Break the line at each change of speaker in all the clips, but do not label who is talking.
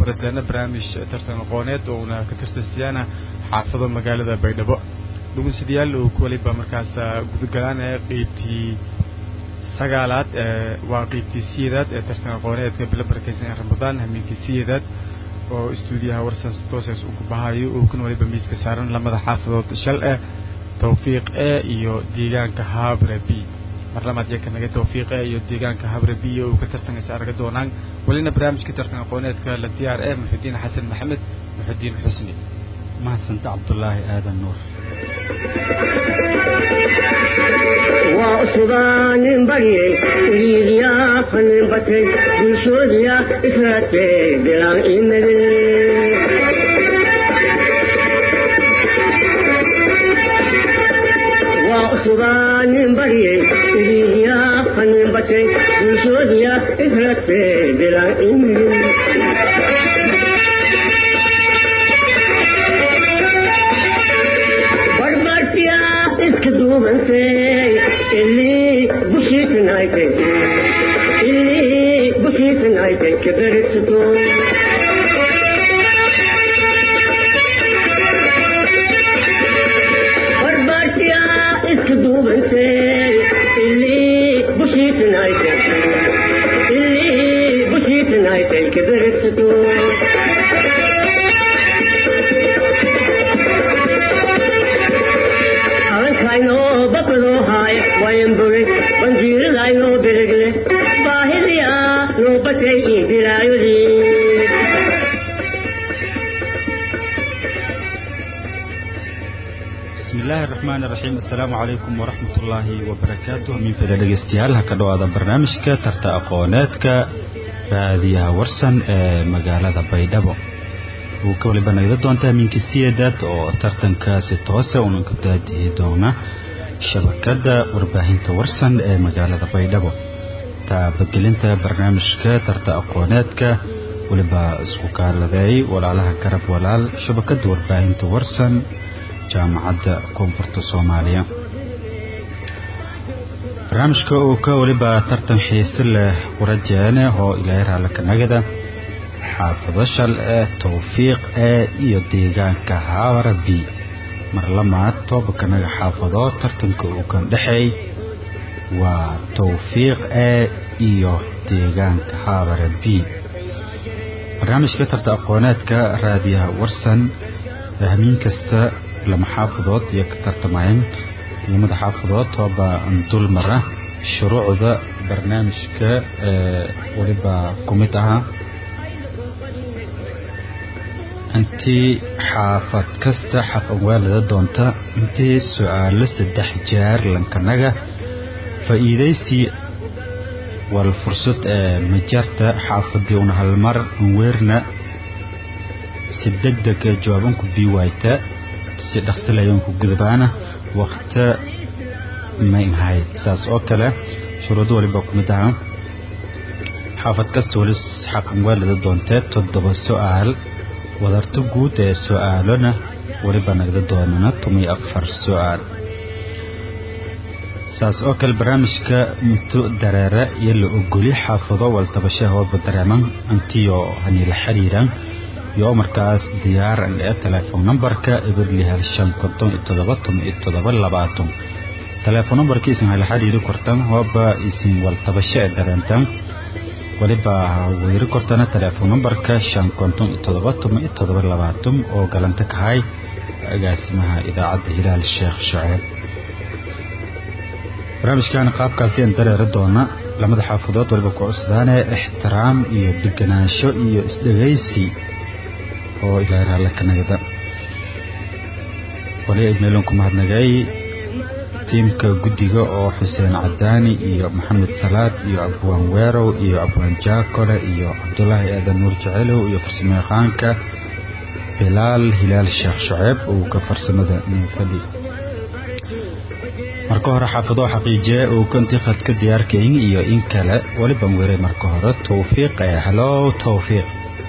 baradeena barnaamij tartan aqooneed oo una ka tirsansiyaana xaafado magaalada baydhabo dhugunsidayaal uu ku waliba markaas gudagalaan ee qeybtii sagaalaad waa qeybtii siyeedaad ee tartan aqooneedka bilo barakeysan ee ramadaan hamiinkii siyeedaad oo istuudiyaha warsaas toosees uu ku bahayo uu kan waliba miiska saaran lamada xaafadood shal eh tawfiiq e iyo deegaanka habre b mar labaad iyo kanaga tawfiiq e iyo deegaanka habre b uu ka tartanaysa arga doonaan welina barnaamijka tartan aqooneedka la diyaar ee muxudiin xasan maxamed muxudiin xusni
mahadsanto cabdulaahi aadan nuur
waa usubaanin baryay iriiriyaa fanin batay bulshoodiya israadkee bilaan imade waa usubaanin baryay iriiriyaa fanin batay bulshoodiya israadkee bilaan imade iska duubantay ilii bushiitanaaytay ilii bushiitanaaytay kabarigsato barbaartiya iska duubantay ilii bushiitanaaytay ilii bushiitanaaytay kabarigsato aynoo bakadoo haay wayanbogay banjiiradaynoo beregle baahidiyaa noo batay ii bilaayodii
bismi illaahi araxmaan iraxiim assalaamu calaykum waraxmat ullaahi wabarakaatuh minfida dhegeystayaal ha ka dhowaada barnaamijka tarta aqooneedka raadiyaha warsan ee magaalada baydhabo uu ka waliba nagda doonta aminka siyeedaad oo tartankaasi toose unan ka daadihi doona shabakada warbaahinta warsan ee magaalada baydhabo taabagelinta barnaamijka tarta aqooneedka weliba isku kaaladeey walaalaha garab walaal shabakada warbaahinta warsan jaamacadda koonfurta soomaaliya barnaamijka uu ka waliba tartan xiise leh qurajeene oo ilaahay raallikanagada xaafado shal ee tawfiiq ee iyo deegaanka haabara b mar lamaad toobakanaga xaafado tartanka uu kan dhexeey waa tawfiiq ee iyo deegaanka haabara b barnaamijka tarta aqooneedka raadiyaha warsan hamiin kasta lama xaafadood iyo ka tartamayeen lamada xaafadood tooba dulmara shuruucda barnaamijka ee weliba ku mid ahaa intii xaafad kasta xaqan waalada doonta intii su-aalo saddex jeer lankanaga faa'iidaysi wal fursad ee majarta xaafadii una halmar anweerna si deg deg ee jawaabanku bii waayta si dhaqsilayanku gudbaana wakta may ahayd saas oo kale shuruudo waliba ku mid ahaa xaafad kasta wali xaqan waalada doontee toddoba su-aal wadarto guud ee su-aalona weliba nagda doonana tumiyo afar su-aal saas oo kale barnaamijka muto dareere iyo la ogoli xaafado waltabashe hooba dareeman intiyo haniila xiriiran iyo markaas diyaaran ee telefoon nambarka eberli hal shan konton iyo todoba toban iyo todoba labaatan telefoon nambarka isin hala xiriiri kortan hooba isin waltabashe ee dareentan waliba weyri kortana telefoon nambarka shan konton iyo todoba toban iyo todoba labaatan oo galanta kahay agaasimaha idaacadda hilaal sheekh shaceeb barnaamijkan qaabkaasi aan dareeri doona lamada xaafadood waliba ku cusdaane ixtiraam iyo deganaansho iyo isdhegaysi oo ilaahay raalle ka nagada wali idmeelon ku mahadnagay tiimka guddiga oo xuseen cadaani iyo maxamed salaad iyo abwaan weerow iyo abwaan jaakole iyo cabdulaahi aadan nuur jecelow iyo farsamo yaqaanka bilaal hilaal sheekh shaceeb uu ka farsamada ninfadhi marka hore xaafadoo xaqiijiye uu kantiqad ka diyaarkayn iyo in kale waliban weeray marka hore tawfiiq ee halow tawfiiq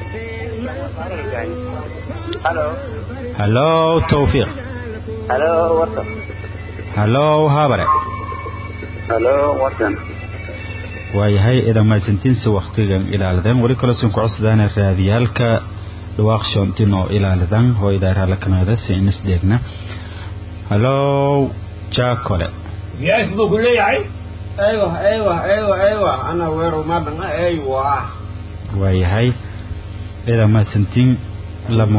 halow tawfiiq
Halo, Watson.
halow habare
Halo, Watson.
waayahay idan mahadsantiinsa waktigan ilaalidan weli kaloo sin ku codsadaan raadiyaalka dhawaaqsho intinoo ilaalidan hoo idaaraala kanaada si inis dheegna hallow jaakole
Yes, buu ku leeyahay.
ايوه ايوه ايوه ايوه انا وير ما بنا ايوه
waayahay idan mahadsantiin lama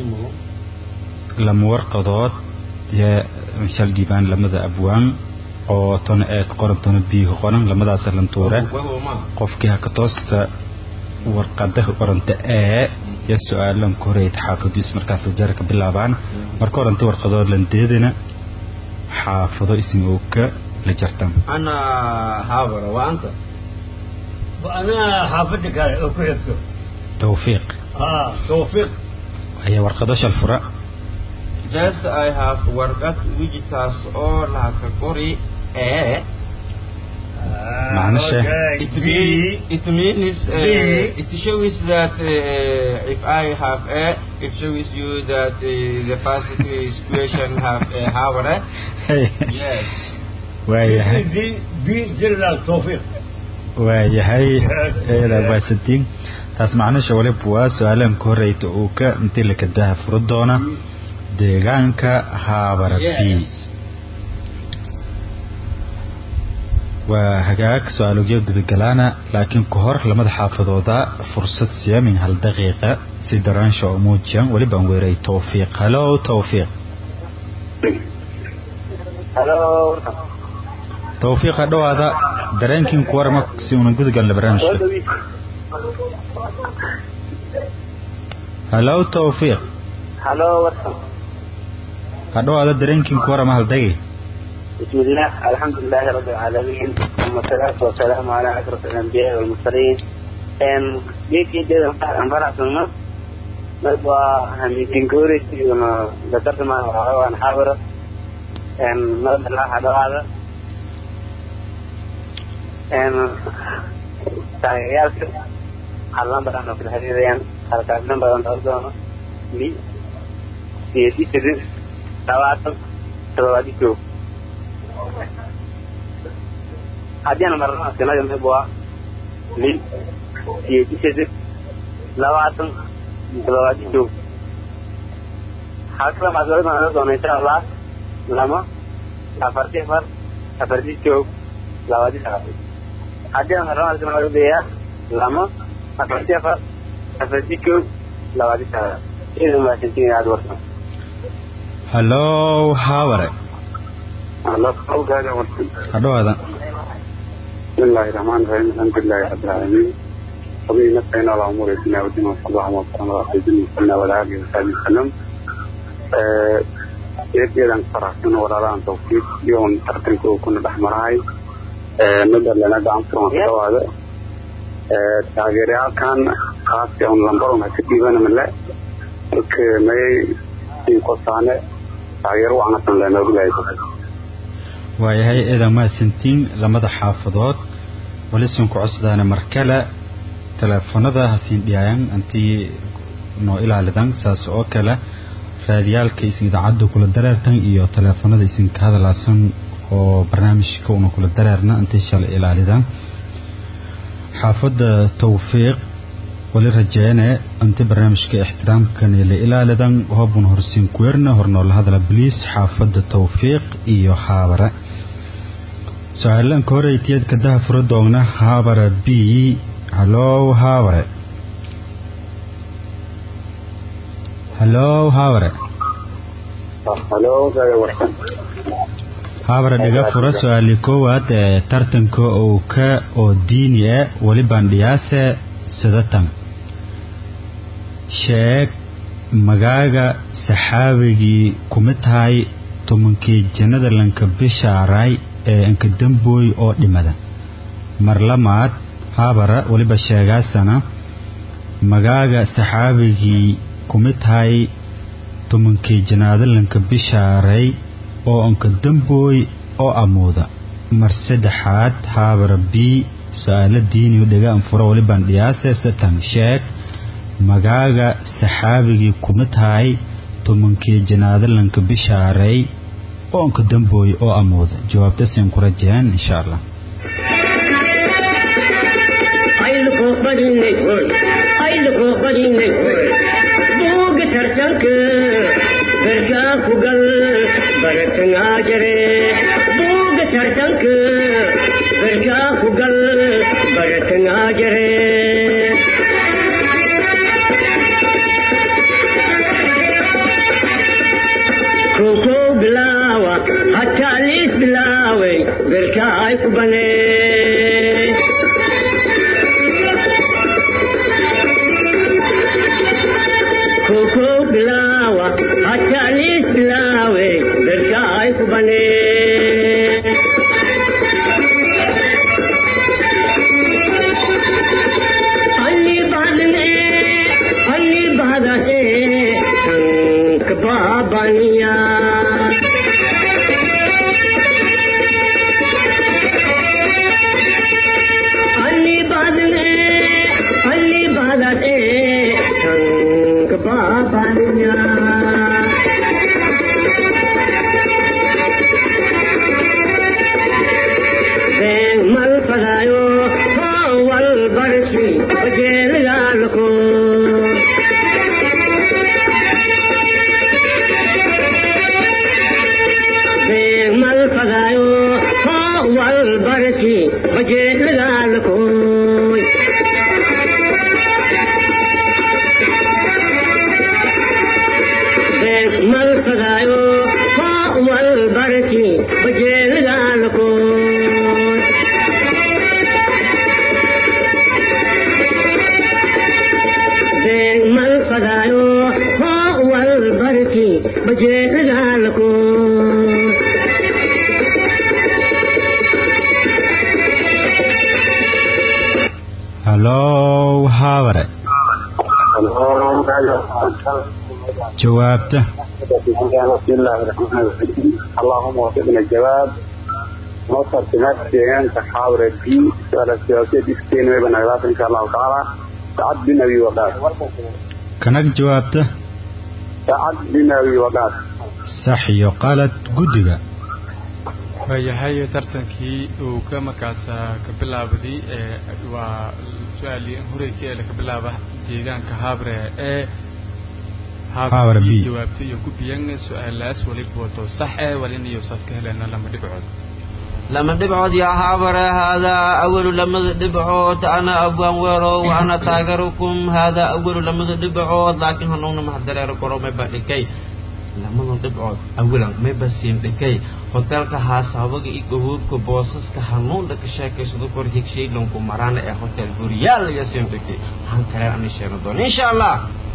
lama warqadood yee shal dhiibaan lamada abwaan oo tona ee ka qoran tona biyo ka qoran lamadaas lantuure qofkii haka toosta warqada ka qoranta ee iyo su-aalan ku horeeyay xaafadiis markaas jar ka bilaabaan marka horanta warqadood landeedina xaafado ismi oo ka la jartan
انا هابر وانت
Ana xaafadda kale oo ku xigto.
tawfiiq
Ah, Tawfiiq.
ayaa warqado shal fura
just I have worked widgets all like a Cory eh
Macna sheekh.
Okay.
it means it means uh,
B.
it shows that uh, if I have a it shows you that uh, the first question have a however yes
waayahay
B B General Tawfiiq.
waayahay eedaa mahadsantiin taas macnasha waliba waa su-aalan ka horeyta uu ka intii la kadaha furo doona deegaanka haabara b
yes
waa hagaag su-aalogyo gudagalaana laakiin ka hor lamada xaafadooda fursad siya min hal daqiiqa si daraansha oo muujiyan weliba aan weeray tawfiiq halo tawfiiq
halo
tawfiiqa dhawaada dareenkiin ku warama si unan gudagalna
soo
barnaamijka
dhawiis
halo tawfiiq
halo warsan
ha dhawaada dareenkiin ku warama hal dagi
بسم الله الحمد لله رب العالمين ثم الصلاة والسلام على أشرف الأنبياء والمرسلين أم بيكي جدا أنفرع سنة نبقى هميتين كوري وما ذكرت ما هو أنا حاضر أم نرد الله هذا هذا أم تغييرك علم بدأنا في الحديث يعني حركاتنا بدأنا نرد لي سيدي سيدي تواتم تواتي شوف haddii aan marnaa sinaga mibwa lil iyo disheed labaatan toddobaad joog halkala maadalada aan doona insha allah lama afartii afar afartii joog labaadii sagaal haddii aan marnaa sinaga laga beeyaa lama afartii afar afartii joog labaadii sagaal idan maasantiin aad warsan
halo haabare
الله قول هذا ورسل
ha dhawaada
بسم الله الرحمن الرحيم الحمد لله رب العالمين وبه نستعين على امور الدنيا والدين وصلى الله وسلم على سيدنا محمد وعلى اله وصحبه وسلم eedeedan faraxsan walaalaan tawfiiq iyoon tartanka uu kuna dhex marahay midda lana gacan furan ka dhawaada taageerayaalkan kaasi on lambaron ha ka dhiibana male marka mayay inkosaane taageero wacnasan leenoogu lahay
waayahay eedaa mahadsantiin lamada xaafadood wali siin ku codsadaan mar kale teleefanada hasiin dhiyaayan antii noo ilaalidan saas oo kale raadiyaalka isin idaacadda kula dareertan iyo teleefanada isin ka hadalaasan oo barnaamijka una kula dareerna intii shalay ilaalidan xaafadda tawfiiq wali rajeene inti barnaamijka ixtiraamkan la ilaalidan hoobun horsiin kuweerna hornoola hadala boliis xaafadda tawfiiq iyo haabare su-aalanka horeytiyadka daha fura doogna haabara b halow haabare halow haabare
halo gaga warsan
haabare dhiga fura su-aali koowaad ee tartanka uu ka oo diini e weli bandhiyaase sidatan sheeg magaaga saxaabigii kumid tahay tobankii jannada lanka bishaaray ee ankadambooy oo dhimada mar lamaad haabara weliba sheegaasana magaaga saxaabigii kumid tahay tobankii janaado lanka bishaaray oo ankadambooy oo amuuda mar saddexaad haabara b su-aalo diiniyo dhega anfuro welibaan dhiyaase satan sheeg magaaga saxaabigii kumid tahay tobankii janaado lanka bishaaray oo anka dambooy oo amuuda jawaabta siin ku rajeen insha allah
badinay hoy ayda koo badinay hoy buuga tartanka gargaa ku gal baratangaa jare buuga tartanka gargaa ku gal baratangaa jare koko bilawa hatta lis bilawe berka ay ku bane koko bilawa hatta lis bilawe berka ay ku bane ಅಲ್ಲಿ ಬಾದನೆ ಅಲ್ಲಿ ಬಾದನೆ ಸಂಕ ಬಾಬನಿಯಾ ಅಲ್ಲಿ ಬಾದನೆ ಅಲ್ಲಿ ಬಾದನೆ ಸಂಕ ಬಾಬನಿಯಾ mal fadayo wal barshi bajel galko mal fadayo wal barshi bajel galko mal fadayo wal barshi bajel galko mal fadayo wal barki baje galko
halow haabare jawaabta
بسم الله الرحمن الرحيم اللهم وفقنا الجواب مصر سمات سيغان تحاور بي سؤال السياسية دي ستين ويبن أغلاف إن شاء الله تعالى سعد بن أبي وقاص
kanag jawaabta
سعد بن أبي وقاص
sax iyo qalad guddiga
waayahay tartankii uu ka markaasa ka bilaabday ee waa su-aalii horeykii ee laga bilaaba deegaanka habre ee
Habre B.
jawaabto iyo gubiyan su-aalaas waliba wato sax ee walinayo saas ka helena lama dhibcood
لما دبعود يا حابر هذا أول لما دبعود أنا أبوان ويرو وأنا تاجركم هذا أول لما دبعود لكن هنونا محضر يركورو ما بدكي لما دبعود أولا ما بسين دكي hotelka haasabaga iyo gahuurka boosaska hanuun dhaka sheekaysado kor higshay lonku marana ee hotel guryaal laga sindhigay waxaan kale aan sheegno doona insha allah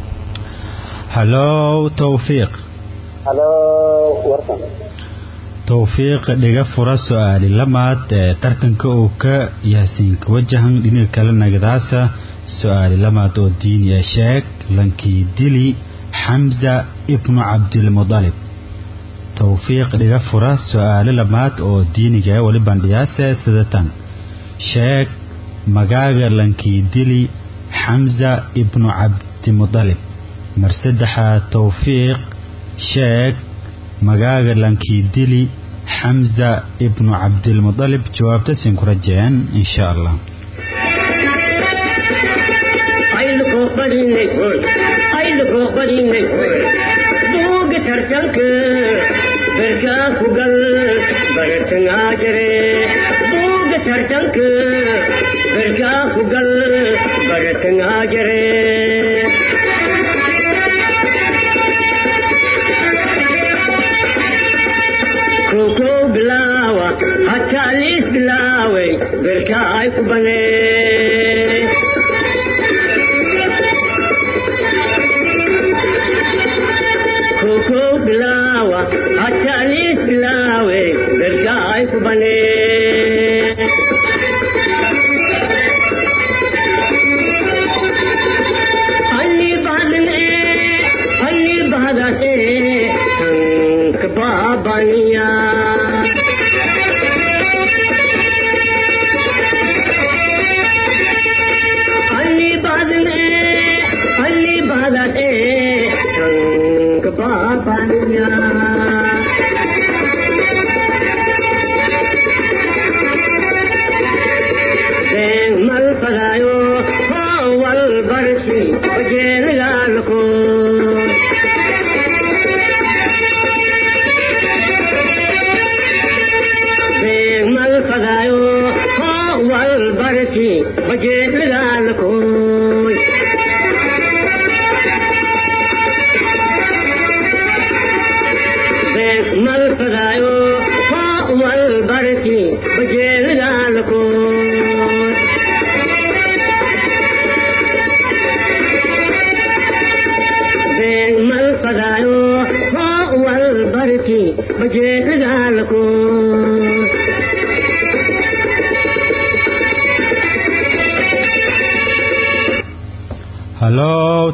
halow tawfiiq
هلو ورقم
tawfiiq dhiga fura su-aali lamaad ee tartanka uu ka yaasiinka wajahan dhinaca kale nagadaasa su-aali lamaad oo diiniya sheeg lankii dili xamza ibnu cabdilmudalib tawfiiq dhiga fura su-aali lamaad oo diiniga ee wali bandhiyaase sidatan sheeg magaaga lankii dili xamza ibnu cabdimudalib mar saddexaad tawfiiq sheeg magaaga lankii dili xamza ibnu cabdilmudalib jawaabta siin ku rajeen insha allah
ayda koo badinay hoy ayda koo badinay hoy buuga tartanka berkaa ku gal baratangaa jare buuga tartanka berkaa ku gal baratangaa jare koko bilaawa hataa liis bilaaway berkaa ay ku banee koko bilawa hatalis bilawe berka ay ku bane ali badne ali badate tank babaniya ಅಲ್ಲಿ ಬಾದನೆ ಅಲ್ಲಿ ಬಾದನೆ ಸಂಕ ಬಾಬನಿಯ ಮಲ್ ಪದಾಯೋ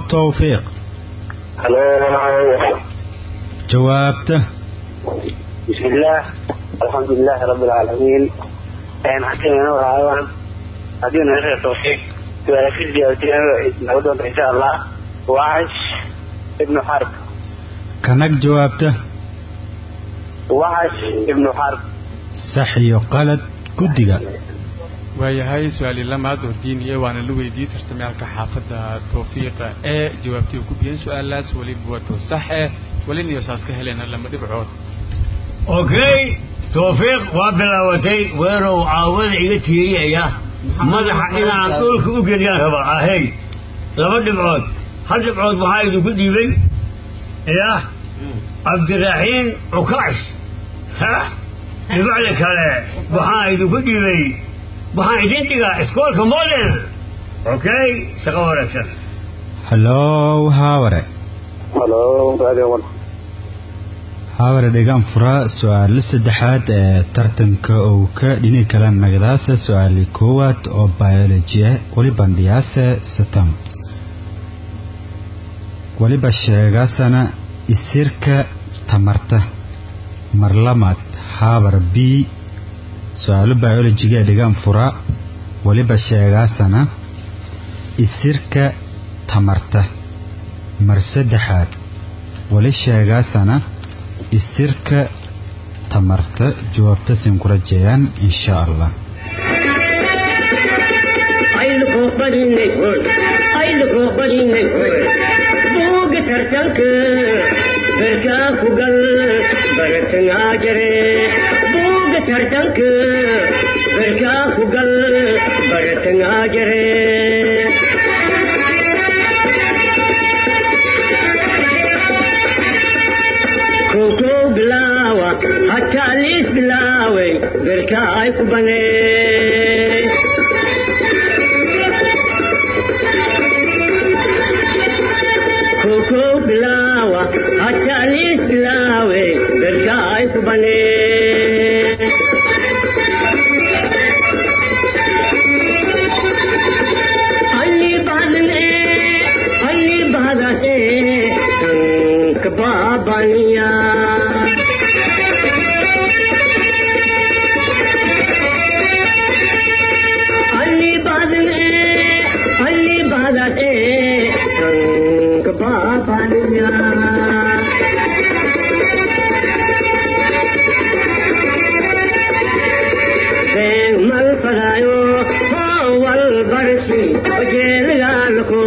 tawfiiq
halo
jawaabta
بسم الله الحمد لله رب العالمين ان حكينا وراء هدينا نشر التوفيق سؤال في الجواتين نقول ان شاء الله وعش ابن حرب
kanag jawaabta
وعش ابن حرب
sax iyo qalad guddiga
waayahay su-aali lamaad oo diiniya waana la weydiiyey tartamyaalka xaafadda tawfiiqa ee jawaabtii ku biyeen su-aalaas weliba wato sax eh welina iyo saas ka helena lama dhibcood
okay tawfiiq waa bilaawatay weerow caawada iga tiiriyaya madaxa inaan dhulka u geliyaan raba ahey laba dhibcood hal dhibcood waxaa idinku dhiibay ya cabdiraxiin cukaash ha dhibacda kale waxaa idinku dhiibay waxaan idin dhigaa iskoolka model okay shaqo wanaagsan
hallow haaware
halo radio one
haaware dhegaan fura su-aalo saddexaad ee tartanka uu ka dhini kala nagdaasa su-aali koowaad oo biology ah weliba dhiyaase satam weliba sheegaasana isirka tamarta marlamaad haabar b su-aalo biologiga ee dhigaan fura weliba sheegaasana isirka tamarta mar saddexaad weli sheegaasana isirka tamarta jawaabta sin ku rajeeyaan insha allah
ayluko badinay hoy ayluko badinay hoy buuga tartanka berkaa ku gal baratangaa jare buuga tartanka berkaa ku gal baratangaa jare koko bilaawa hataa liis bilaaway berkaa ay ku banee koko bilawa hatalis bilawe berkai kubane Ali badne Ali badate tank babaniya Ali badne Ali badate tank babaniya mal fadayo wal barsi ojel galko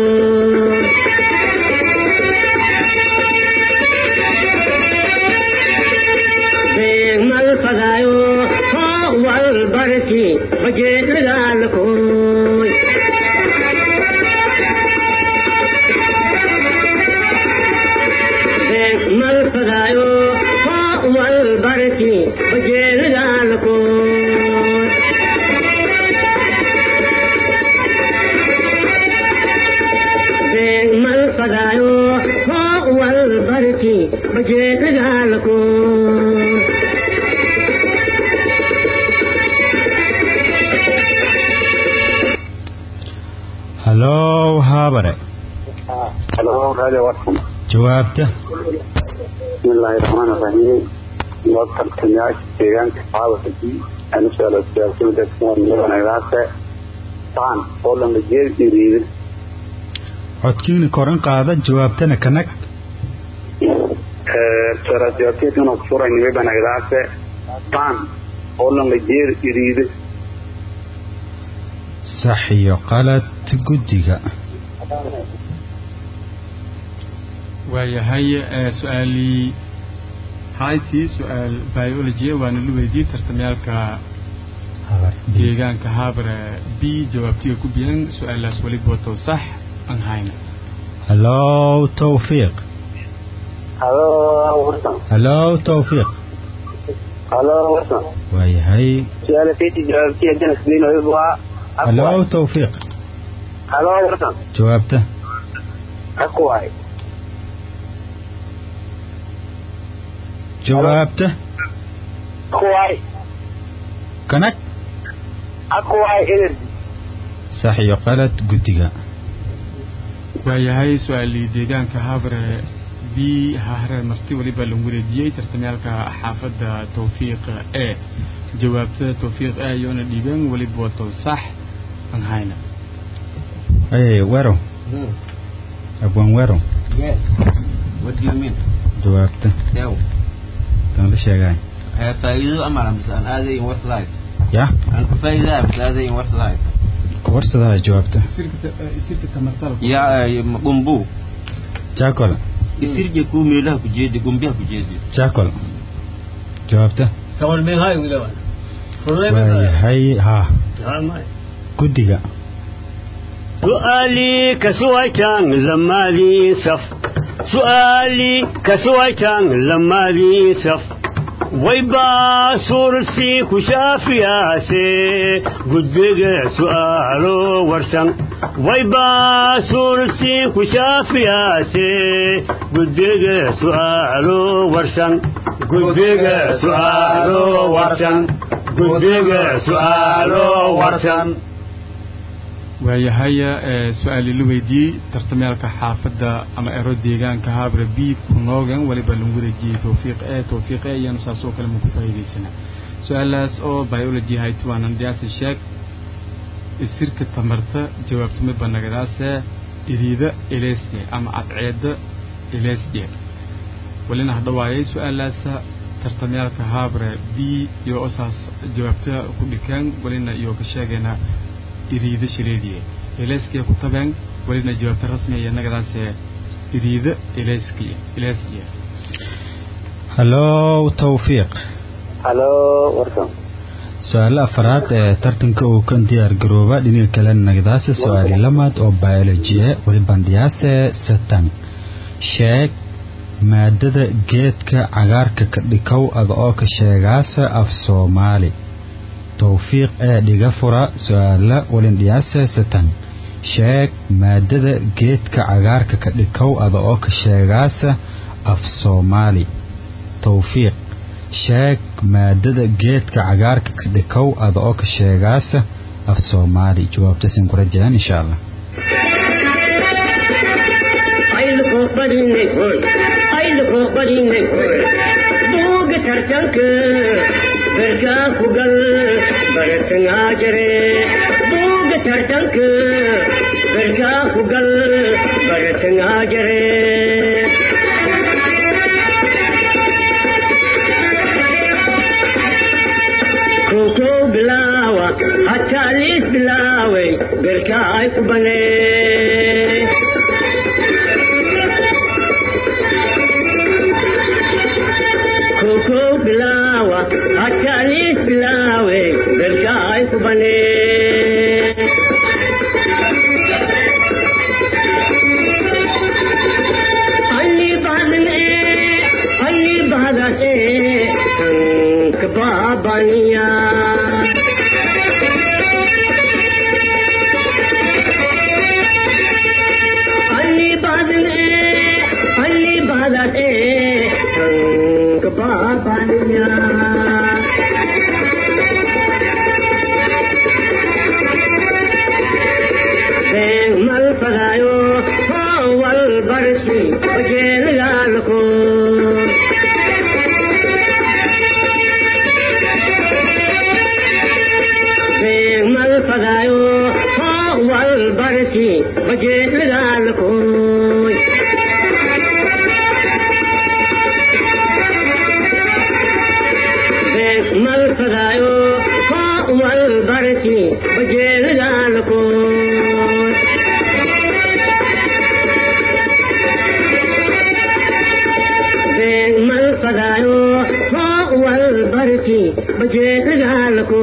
mal fadayo wal barsi ojel galko mal fadayo wal barsi ojel galko mal fadayo wal barki baje galko
hallow haabare
halo radio one
jawaabta
بسم الله الرحمن الرحيم وقت التنياش تيغان كفاوة دي أنا سؤال السؤال كل ده كمان يوانا يراسة طعن قولا مجير يريد
codkiina koran qaada jawaabtana kanag
سؤال السؤال كيف ينو كفورة يوانا يراسة طعن قولا مجير يريد
sax iyo qalad guddiga
waayahay ee su-aalii haytii su-aal biology waana la weydiiyey tartamyaalka deegaanka habre b jawaabtiga ku biyan su-aalaas weliba wato sax aan hayna
hallow tawfiiq
هلو ورسم
hallow tawfiiq
هلو ورسم
waayahay
سؤال فيتي جوابتي أجنس دين ويبوا
hallow tawfiiq
هلو ورسم
jawaabta
أقوى
jawaabta
أقوى
kanag
أقوى إنرجي
sax iyo qalad guddiga
waayahay su-aalii deegaanka habre b hahre marti weliba lagu wareejiyey tartamyaalka xaafadda tawfiiq e jawaabta tawfiiq e ayoona dhiibeen weliba wato sax aan hayna
Hey, Wero. Abwan Wero.
Yes. What do you mean?
Jawaabta.
Ew.
Tan la sheegay.
Eh, faa'iido ama lamse aan aadayn website.
Ya.
Aan ku faa'iidaa mise aadayn website.
Warsadaha jawaabta.
isirka tamartal
Ya eh, gumbu.
Jaakol.
Isirje ku meelaha ku jeedi gumbiha ku jeedi.
Jaakol. Jawaabta.
كمان من هاي ولا ولا
waayahay haa guddiga
سؤالي كسويتان لما ذي سف سؤالي كسويتان لما ذي سف ويبا سورسي كشافي ياسي قدق سؤالو ورسن ويبا سورسي كشافي ياسي قدق سؤالو ورسن قدق سؤالو ورسن قدق سؤالو ورسن
waayahay ee su-aali la weydiiyey tartamyaalka xaafadda ama ero deegaanka habre b kunoogan weliba lagu wareejiyey tawfiiq e tawfiiq e iyanu saas oo kale ma ku faa'iidaysana su-aalaas oo biology hayt waanan dhiyaasi sheeg isirka tamarta jawaabtuma banagadaase iriida elesye ama cadceeda elesye welina hadhawaayay su-aalaasa tartamyaalka habre b iyo osaas jawaabta ku dhikeen welina iyo ka sheegayna iriida shileediye eleskia ku tabeen welina jawaabta rasmiya nagadaase iriida eleskiya elesya
hallow tawfiiq
halo warsan
su-aalo afaraad ee tartanka uu kan diyaar garooba dhinaca kale nagdaase su-aali lamaad oo biolojiye weliban dhiyaase satan sheeg maadada geedka cagaarka ka dhikow ada oo ka sheegaasa af soomaali tawfiiq ee dhiga fura su-aala welin dhiyaase satan sheeg maadada geedka cagaarka ka dhikow ada oo ka sheegaasa af soomaali tawfiiq sheeg maadada geedka cagaarka ka dhikow ada oo ka sheegaasa af soomaali jawaabtasin ku rajayaan insha allah
buuga tartanka garkaa ku gal baratangaa jire buuga tartanka garkaa ku gal baratangaa jire kow bilaawa hataa liis bilaaway garkaa ay ku banee koko bilawa hatalis bilawe berkai kubane Ali badne Ali badate kababaniya Ali badne Ali badate kababaniya mal pagayo wal barsi bajel galko mal pagayo wal barsi bajel galko mal pagayo wal barsi bajel galko mal pagayo wal barsi bajel galko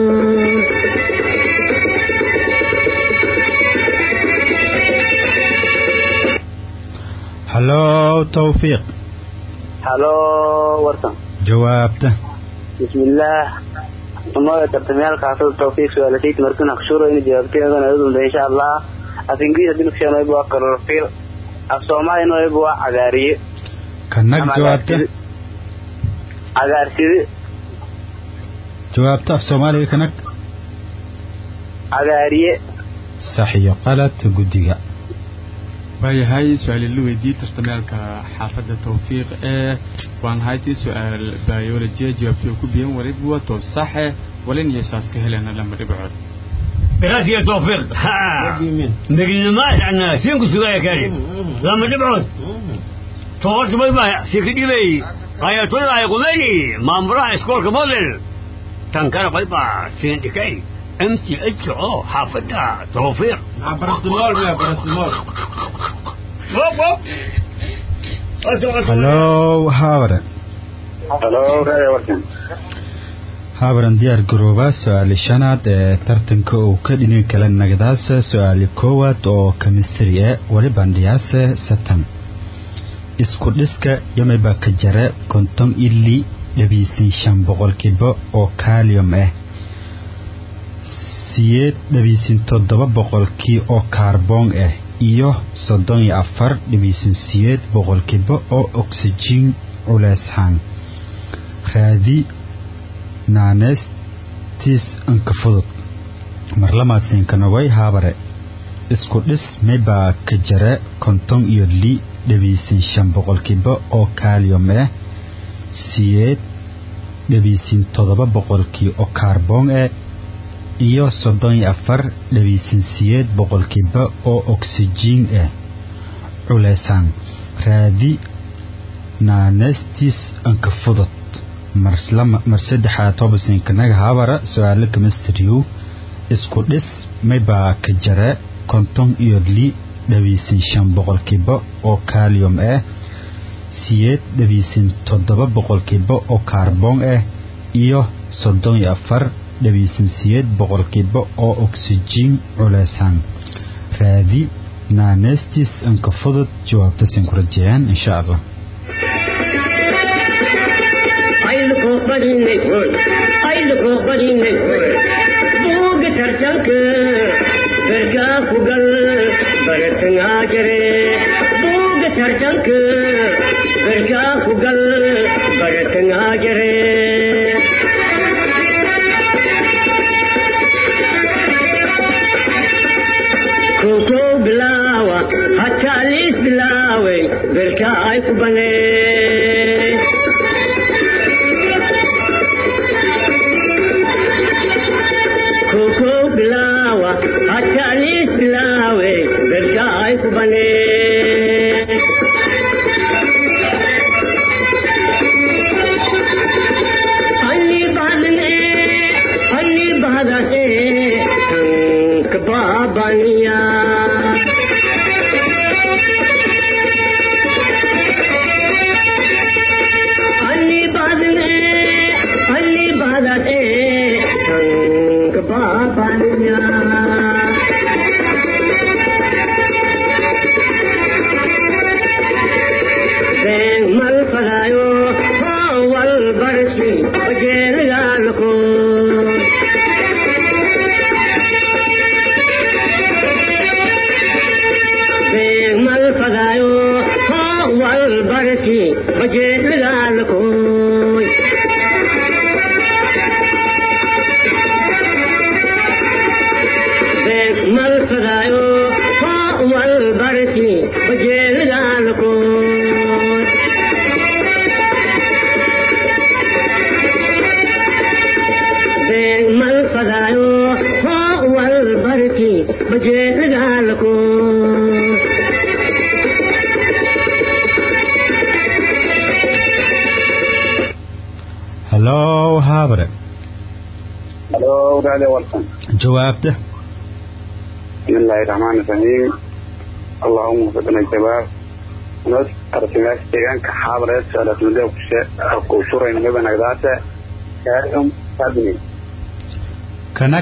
hallow tawfiiq
halo warsan
jawaabta
bismillaah umoda tartamyaalka xaafada tawfiiq su-aalasayt markuna kashuro ina jawaabteedan ayadunda insha allah af ingiriis hadii nukusheeno ibu waa kalorofil af soomaalina ibu waa cagaariye
kanag
Ama
jawaabta
agaarside. cagaarside
jawaabta af soomaaliga kanag
cagaariye
sax iyo qalad guddiga
waayahay su-aal la weydiiyey tartameelka xaafadda tawfiiq ee waan haytii su-aal biolojiya jawaabtii ku biyan waliba wato saxe walin iyo saas ka helena lama dhibcood
براسي توفيق ها مجد ما عنا سينكو سوايا كريم لما نبعد توفيق ما يبقى سيكدي بي آية الله يقول لي ما مراه اسكول كموديل تنكر بيبقى سيندكي امتي اتشعو حافظة توفيق
barastimol miya barastimol
ووب ووب
hallow haabare
halo raaya warkan
haabaran diyaar garooba su-aali shanaad ee tartanka uu ka dhinin kala nagdaasa su-aali koowaad oo kemistri e wali bandhiyaase satan isku dhiska yamiba ka jare konton ili dhabiisin shan boqolkiiba oo kalium ah siyeed dhabiisin toddoba boqolkii oo kaarboon ah iyo soddon iyo afar dhabiisin siyeed boqolkiiba oo oksijiin culeyshaan raadi naaneestiis anka fudud marlamaadsiinkanaway haabare isku dhis maybaa ka jare konton iyo li dhabiisin shan boqolkiiba oo kalium ah siyeed dhabiisin toddoba boqolkii oo kaarboon ah iyo soddon iyo afar dhabiisin siyeed boqolkiiba oo oksijiin ah culeysaan raadi naaneestiis anka fudud mar saddexaad tobasinkannaga habara su-aalo kemistriyu isku dhis maybaa ka jare konton iyo li dhabiisin shan boqolkiiba oo kalium ah siyeed dhabiisin toddoba boqolkiiba oo kaarboon ah iyo soddon iyo afar dhabiisin siyeed boqolkiiba oo oksijiin culeysaan raadi naaneestiis anka fudud jawaabtasin ku rajeeyaan insha allah
buuga tartanka berkaa ku gal baratangaa jare buuga tartanka berkaa ku gal baratangaa jare kow bilaawa hataa liis bilaaway berkaa ay ku banee koko bilawa hatalis bilawe berkai kubane anni badne anni badase tank babaniya anni badne anni badase tank babaniya Ven mal fadayo wal barsi ojel galko Ven mal fadayo wal barsi ojel galko Ven mal fadayo wal barsi ojel galko Ven mal fadayo wal barsi ojel galko
hallow haabare
halo raaya warkan
jawaabta
بسم الله الرحمن الرحيم اللهم وفقنا الجواب نص أرسلناك تيغان كحابرة سؤالة مدى وكوشورة نمبا نقداسة كاليوم كاربونيت
kanag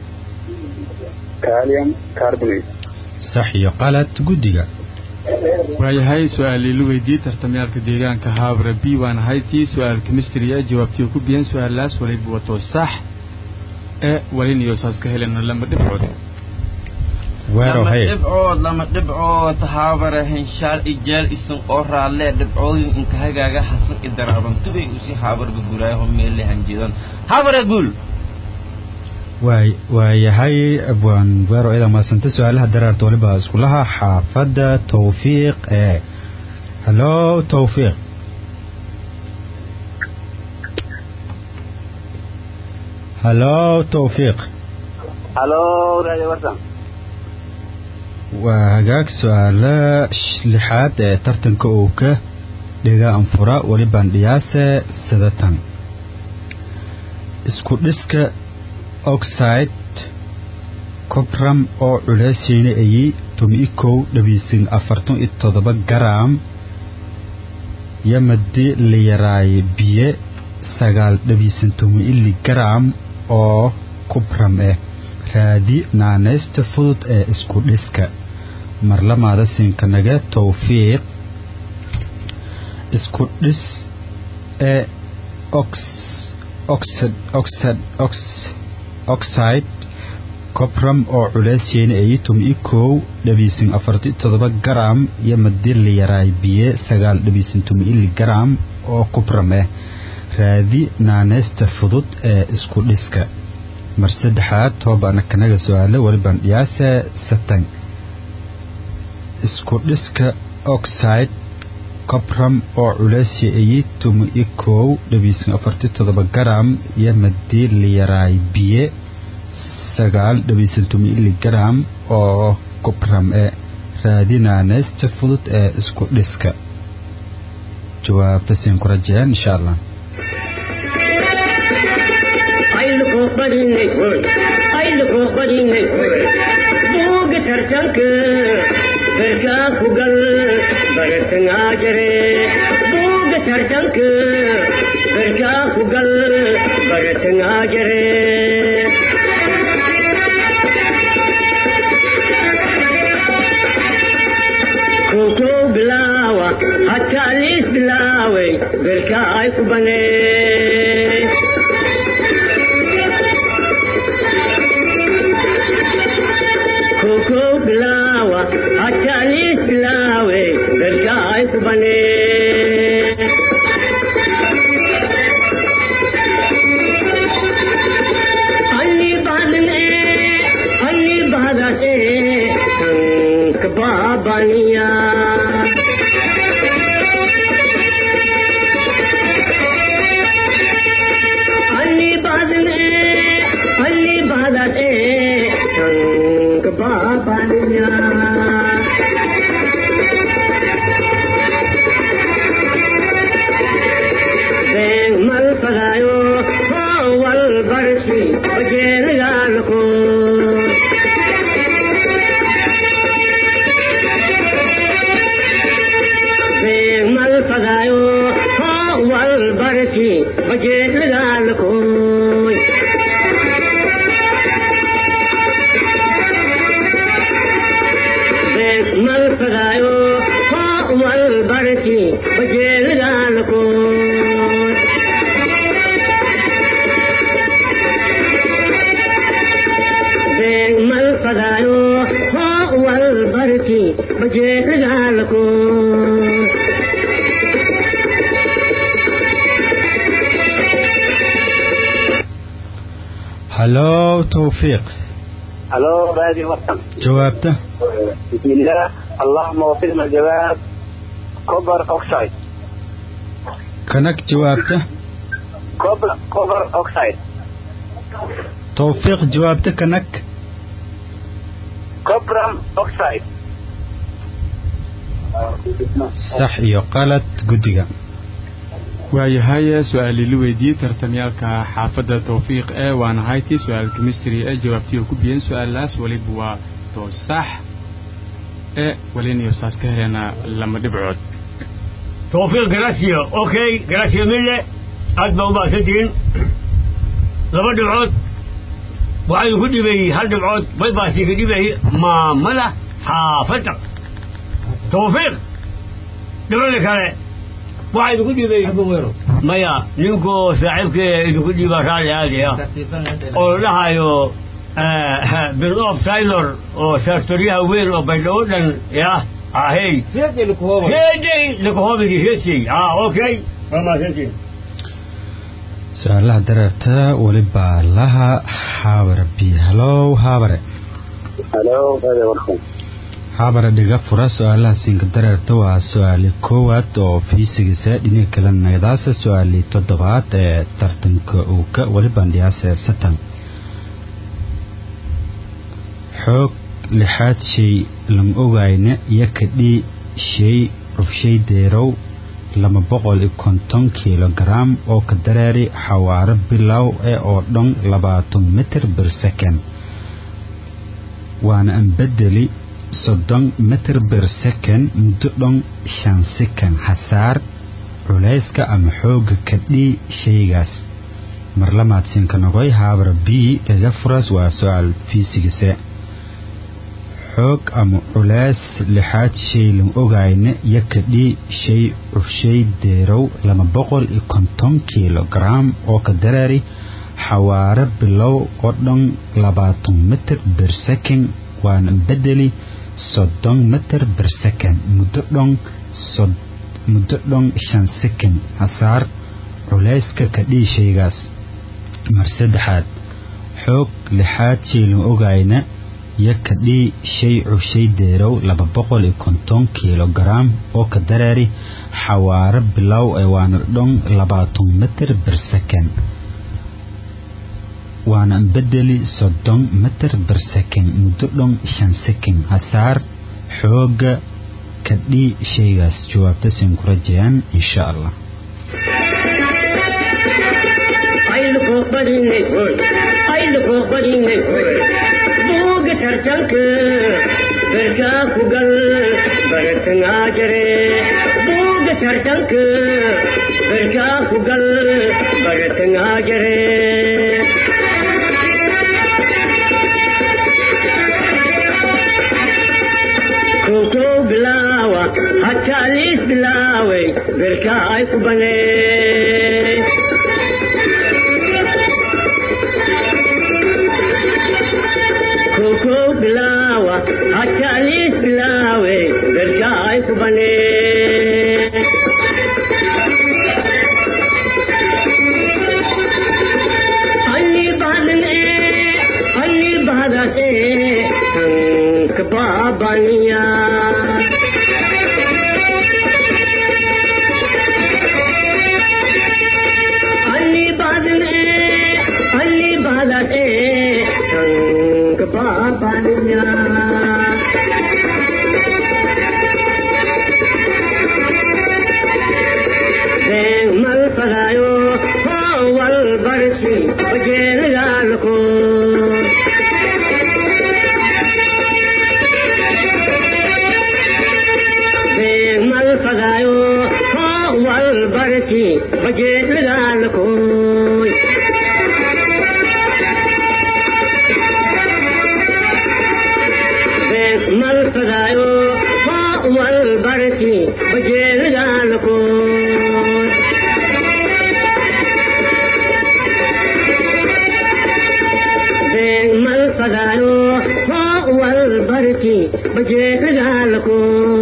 كاليوم كاربونيت
sax iyo qalad guddiga
waayahay su-aal la weydiiyey tartamyaalka deegaanka haabra b waan haytii su-aal kemistriya jawaabtii ku biyan su-aalaas waliba wato sax ee walin iyo saas ka helena lama dhibcood
weerow
lama
haye
dhibcood lama dhibcood haabare henshaal ijaal isan oo raalle dhibcoodin inka hagaaga hasan idaraaban tubay usi haabarga guraayaho meelle hanjidan haabare guul
waay waayahay abwaan weero idaa mahadsanta su-aalaha daraarta waliba iskulaha xaafadda tawfiiq ee hallo tawfiiq hallo tawfiiq
halo radio warsan
waa hagaag su-aala lixaad ee tartanka uu ka dhiga anfura welibaan dhiyaase sadatan isku dhiska oxide cobram oo culeysayna ayi tomi kow dhabiisin afartan iyo toddoba garam yamadi la yaraaye biye sagaal dhabiisin tomi ili garam oo cobram eh raadi naanaysta fudud ee isku dhiska marlamaada siinkanaga tawfiiq isku dhis ee ox oxid oxid ox oxide cobram oo culeysyeena ayi tomi kow dhabiisin afarti toddoba garam iyo madi la yaraay biye sagaal dhabiisin tomi ili garam oo cobram eh raadi naanaysta fudud ee isku dhiska mar saddexaad toobaana kanaga su-aale welibaan dhiyaase satan isku dhiska oxide cobram oo culeysya ayi tomi i kow dhabiisin afarti toddoba garam iyo madii la yaraay biye sagaal dhabiisin tomi ili garam oo cobram ee raadinaanaysta fudud ee isku dhiska jawaabta siin ku rajeen insha allah
buuga tartanka garkaa ku gal baratangaa jare buuga tartanka garkaa ku gal baratangaa jare kow bilaawa hataa liis bilaaway garkaa ay ku banee koko bilawa hatalis bilawe gargaay ku bane anni badne anni badate sank babaniya anni badne anni badate sank babaniya beng mal padayo wal barsi bajel galko beng mal padayo wal barsi bajel galko mal padayo wal barsi bajel galko beng mal padayo wal barsi bajel galko
hallo tawfiiq
halo radio warsan
jawaabta
بسم الله اللهم وفقنا الجواب كوبر اوكسايد
kanag jawaabta
كوبر كوبر اوكسايد
tawfiiq jawaabta kanag
كوبرام اوكسايد
sax iyo qalad guddiga
waayahay su-aalii la weydiiyey tartamyaalka xaafadda tawfiiq ee waana haytii su-aal chemistry ee jawaabtii oo ku biyeen su-aalaas weliba waa toosax ee walinayo saas ka heleena lama dhibcood
توفيق جراسيا اوكي جراسيا ملة أدبا وما سدين لما دبعود وعين كل بي هل دبعود بيباسي كل بي ما ملا حافتك توفيق دبعود لك هذا وعين كل بي حبو ميرو مايا نينكو ساعبك إذا كل بي باشالي هذه يا oo dhahayo bilof taylor oo sartoriyaha weyn oo baydhabo dhan ya ahey heedey lakuhobigi heesey ah okay waa mahadsantiin
su-aalaha dareerta welibaa laha haabare b halow haabare
halo hada warkan
haabare dhiga fura su-aalaha siinka dareerta waa su-aali koowaad oo fiisigisa dhinaga kale nagdaasa su-aali toddobaad ee tartanka uuka welibaan dhiyaase satan xoog lixaad shay lama ogayna iyo kadhii shay cufshay deerow lama boqol iyo konton kilogaram oo ka dareeri xawaaro bilow ee oo dhan labaatan mitir bir second waana aan bedeli soddon mitir bir second muddo dhan shan second hasaar culayska ama xooga kadhii shaygaas marlamaadsinka nogoy haabara b dhaga furas waa su-aal fiisigise xoog ama culays lixaad shay lam ogayna iyo kadhii shay cufshay deerow lama boqol iyo konton kilogaram oo ka dareeri xawaaro bilow oo dhan labaatan mitir bir second waana bedeli soddon mitir bir second muddo dhan muddo dhan shan second hasaar culayska kadhii shaygaas mar saddexaad xoog lixaad shay lam ogayna iyo kadhii shay cushay deerow laba boqol iyo konton kilogaram oo ka dareeri xawaaro bilow ee waana dhan labaatan mitir bir second waana bedeli soddon mitir bir second muddo dhan shan second hasaar xooga kadhii shaygaas jawaabta siin ku rajayaan insha allah
buuga tartanka berkaa ku gal baratangaa jare buuga tartanka berkaa ku gal baratangaa jare kow bilaawa hataa liis bilaaway berkaa ay ku banee koko bilawa hatta lis bilawe berka ay kubane alli badan e alli badan e hank babaniya alli badan e alli badan e hank babaniya mal fadayo wal barsi ojeelgaalko mal fadayo wal barsi ojeelgaalkoy mal fadayo wal barsi ojeelgaalkoy mal fadayo wal barki bajeedagaalko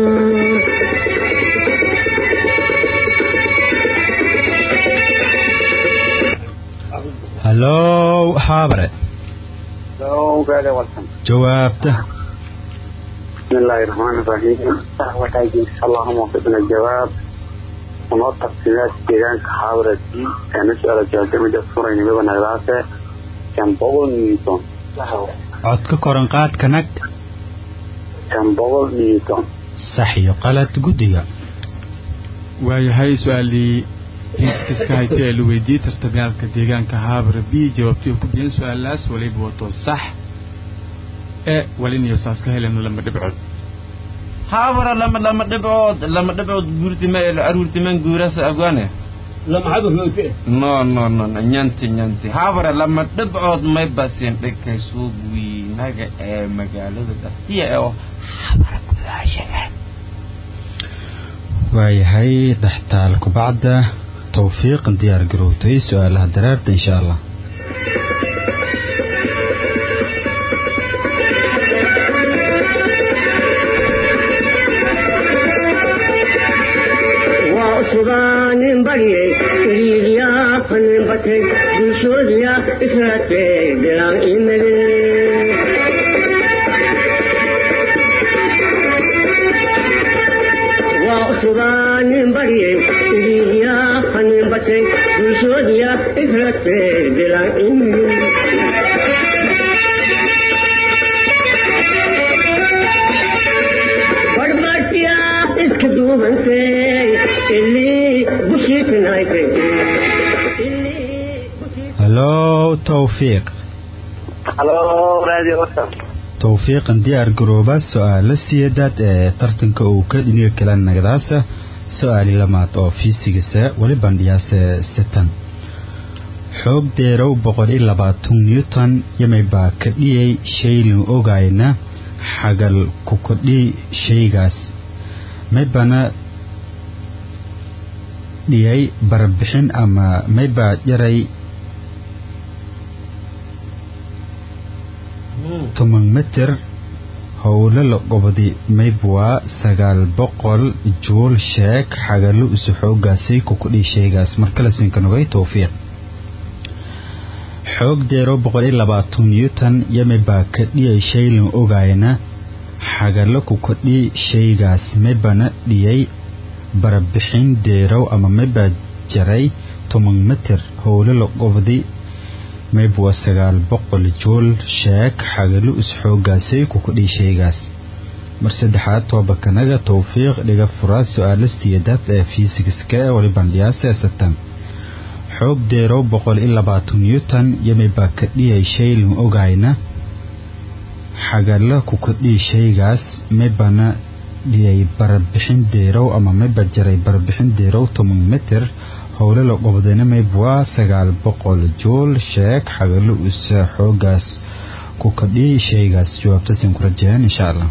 halow haabare
halo hada warkan
jawaabta
بسم الله الرحمن الرحيم وتاجين اللهم وفقنا الجواب ونوضح تفصيلات ديران كحاورة دي كان نسأل جاكمي ده صورة نبقى نغلاسة كان بغل نيوتون
cod ka koran qaadka nag
كان بغل نيوتون
sax iyo qalad guddiga
waayahay su-aalii fiiskiska haytay ee la weydiiyey tartamyaalka deegaanka haabara b jawaabtii ku biyeen su-aalaas waliba wato sax ee waliniyo saas ka helena lama dhibcood
haabara lama lama dhibcood lama dhibcood guurtima aruurtiman guurasa afgaane
lamcadu hoote
no no no no nyanti nyanti haabara lama dhibcood may basin dhigkay suuq wiinaga ee magaalada dhaftiya ee oo habara gudaasha ah
waayahay dhextaal kubacda towfiiq diyaar garowtay su-aalaha dareerta insha allah
waa subaanin baryay iriiriyaa fanin batay bulshoodiya israatee bilaan imade waa subaanin baryay iriiriyaa fanin batay bulshoodiya israatee bilaan imade barbartiya iska duubantay ilii bushiitinaykay
halow tawfiiq
halo radio warsan
tawfiiqan diyaar garooba su-aalo siyeedaad ee tartanka uu ka dhiniga kala nagdaasa su-aali lamaad oo fiisigisa weli bandhiyaase sitan xoog deerow boqol iyo labaatan newton yamay baa ka dhiyay shaylin ogayna xagal ku kordhi shaygaas maybana dhiyay barbixin ama maybaa jaray toban mitir howlo la qobdi maybwaa sagaal boqol juul sheeg xagalo isu xoogaasay ku kudhii shaygaas markale sinkanogay towfiiq xoog deero boqol iyo labaatan newton yamibaa ka dhiyay shaylin ogayna xagalo ku kordhi shaygaas maybana dhiyay barbixin deerow ama maybaa jaray toban mitir howlo la qobdi maybwa sagaal boqol juul sheeg xagalo isxoogaasay ku kudhii shaygaas mar saddexaad toobakanaga towfiiq dhiga furaa su-aalastiiyadaad ee fiisigiska ee wali bandhiyaasa satan xoog deerow boqol iyo labaatan newton yamibaa ka dhiyay shaylin ogayna xagalo ku kordhii shaygaas maybana dhiyay barbixin deerow ama mayba jaray barbixin deerow toban mitir howlo la qobdayna maybwaa sagaal boqol juul sheeg xagalo isa xoogaas ku kordhii shaygaas jawaabtasin ku rajeen insha allah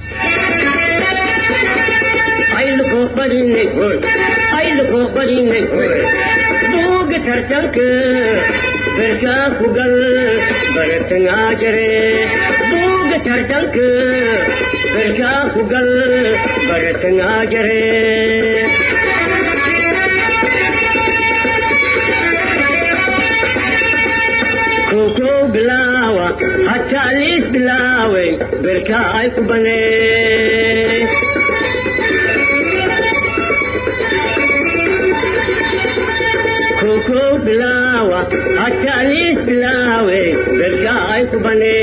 buuga tartanka berkaa ku gal baratangaa jare buuga tartanka berkaa ku gal baratangaa jare kokow bilaawa hataa liis bilaaway berkaa ay ku banee koko bilawa hatalis bilawe berka ay kubane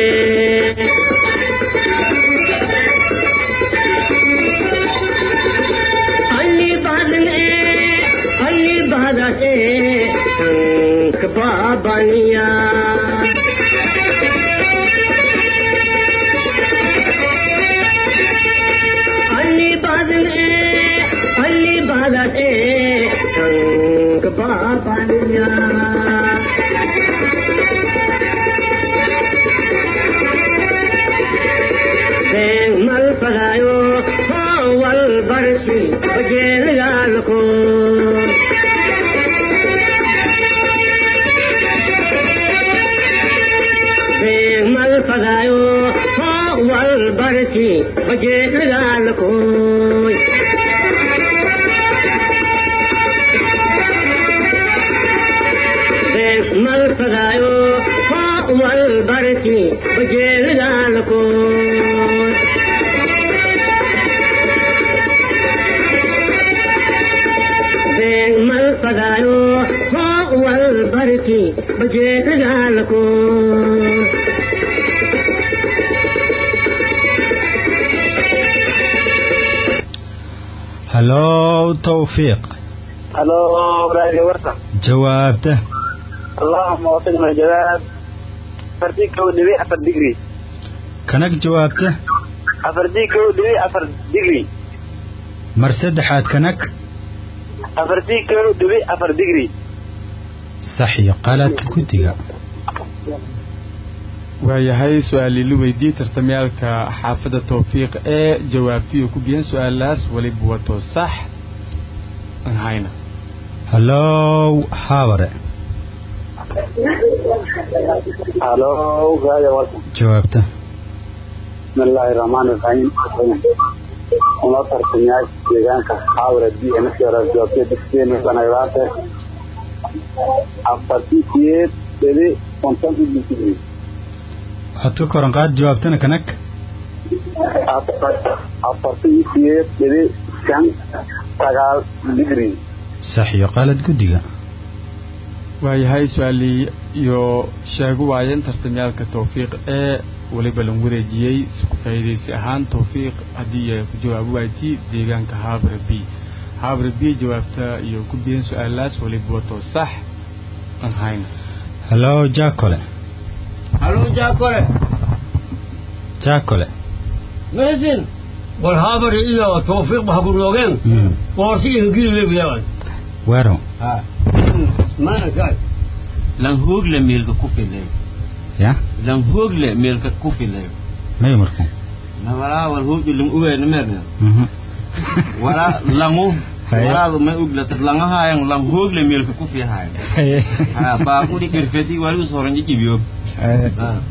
alli badan e alli badan e tank babaniya alli badan e alli badan e tank babaniya Beng mal pagayo wal barsi bajel galko Beng mal pagayo wal barsi bajel galko mal pagayo wal barsi bajel galko mal pagayo wal barsi bajel galko
halow towfiiq
halo radio warsan
jawaabta
اللهم وفقنا الجواب فردي كو دبي أفر ديجري
kanag jawaabta
أفردي كو دبي أفر ديجري
mar saddexaad kanag
أفردي كو دبي أفر ديجري
sax iyo qalad guddiga
waayahay su-aalilu weydii tartamyaalka xaafadda towfiiq ee jawaabtiyo ku biyan su-aalaas weliba wato sax aan hayna
halow haabare
هلو radio warsan
jawaabta
بسم الله الرحمن الرحيم una tartamayaasha deegaanka xaawra b markii hore jawaabtay dugsigeena banagdaate afartii siyeed dhedi konton iyo digrii
waxaad ka koran qaad jawaabtana kanag
afartii siyeed dhedi shan sagaal digrii
sax iyo qaalad guddiga
waayahay su-aalii iyo sheegu waayeen tartamyaalka tawfiiq ee weliba lan wareejiyey isku faa'iidaysi ahaan tawfiiq haddii ay ku jawaabi waaytii deegaanka haabra b haabra b jawaabta iyo ku biyeen su-aalaas weliba wato sax aan hayn
hallo jaakole
halo jaakole
jaakole
meesin wal haabari iyo tawfiiq ba haburnoogeen
Mm.
qoorsi iyo gililebiyaban
weerow
maana saay
lan hoogle meelka ku filay
ya
lan hoogle meelka ku filay
may marku
na walaa wal hoogle lan uweena meerne
Mhm.
walaa langu
Haya.
walaa ma uglata langahayan lan hoogle meelka ku fihaay
Haye.
ha baa kudi irfedi wali usoran jibiyo
Haye.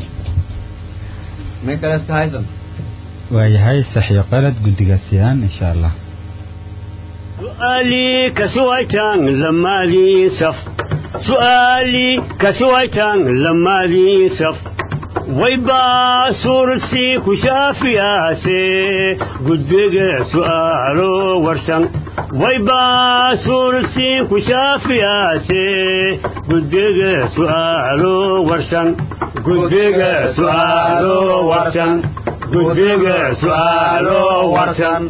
may kale iska haysan
waayahay sax iyo qalad guddigaasiyaan insha allah
سؤالي كسويتان لما لي صف سؤالي كسويتان لما لي صف ويبا سورسي كشافي آسي قدق سؤالو ورسن ويبا سورسي كشافي آسي قدق سؤالو ورسن قدق سؤالو ورسن قدق سؤالو ورسن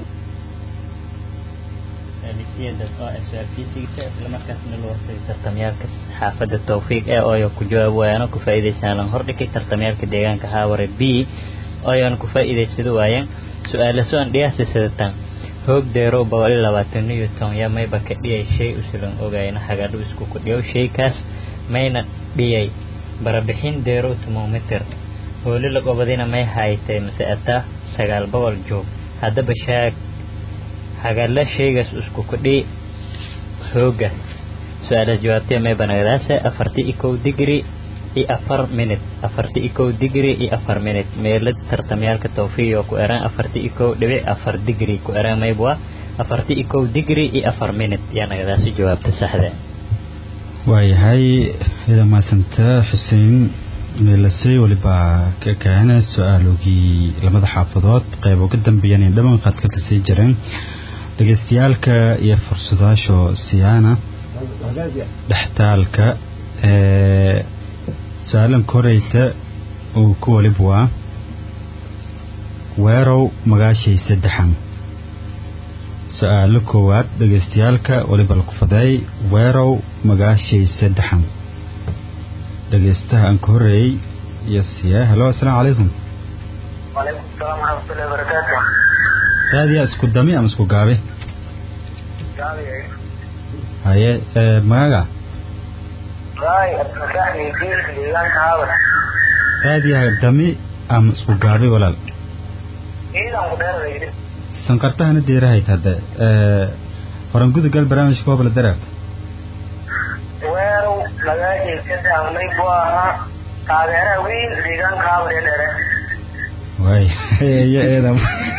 alisiyada oo ah su-aal fiisigiisa islamarkaasna loo warsay tartamyaalka xaafadda tawfiiq ee ooyo ku jawaab waayaan oo ku faa'iidaysan lan hordhigay tartamyaalka deegaanka haaware b ooyan ku faa'iidaysado waayeen su-aala so-an dhiyaasi sidatan hoog deero boqol iyo labaatan iyo ton ya mayba ka dhiyay shay usulan ogayna hagadhu isku kudhiyow shaykaas mayna dhiyay barabixin deero tumometer hooli lagobadina may haytay mase ataa sagaal boqol joog haddaba shaag hagalla shaygaas isku kudhi hooga su-aalaas jawaabtee may banagdaase afarti iyo kow digri iyo afar minute afarti iyo kow digri iyo afar minute meelad tartamyaalka tawfiiq oo ku eraan afarti iyo kow dhibic afar digri ku eraan maybwa afarti iyo kow digri iyo afar minute yaa nagadaasi jawaabta saxda
waayahay ida maasanta xuseen meelasey weliba ka kaana su-aalogii lamada xaafadood qayb uga dambeeyaan dhaman qaadka kasii jireen dhegeystayaalka iyo fursadaasho siyaana dhextaalka ee su-aalan koreyta uu ku walib waa weerow magaashay saddexan su-aalo koowaad dhegeystayaalka weliba laku fadeey weerow magaashay saddexan dhegeystaha aan ka horeeyey iyo siya halo assalaamu calaykum
وعليكم السلام ورحمة الله وبركاته
raadiyaa isku dami ama isku gaabi haye ee, magaga
راي أتمكاني يجيل في الإيران هذا
raadiyaha dami ama isku gaabi walaal
إذا مدرب
sanqartahana deerahayd hadde ee, horan gudagal barnaamijka hobla daraab
weerow magaashii ka daamnay buu ahaa taageeraha weyn deegaanka hawre dhere
waay iyo eedam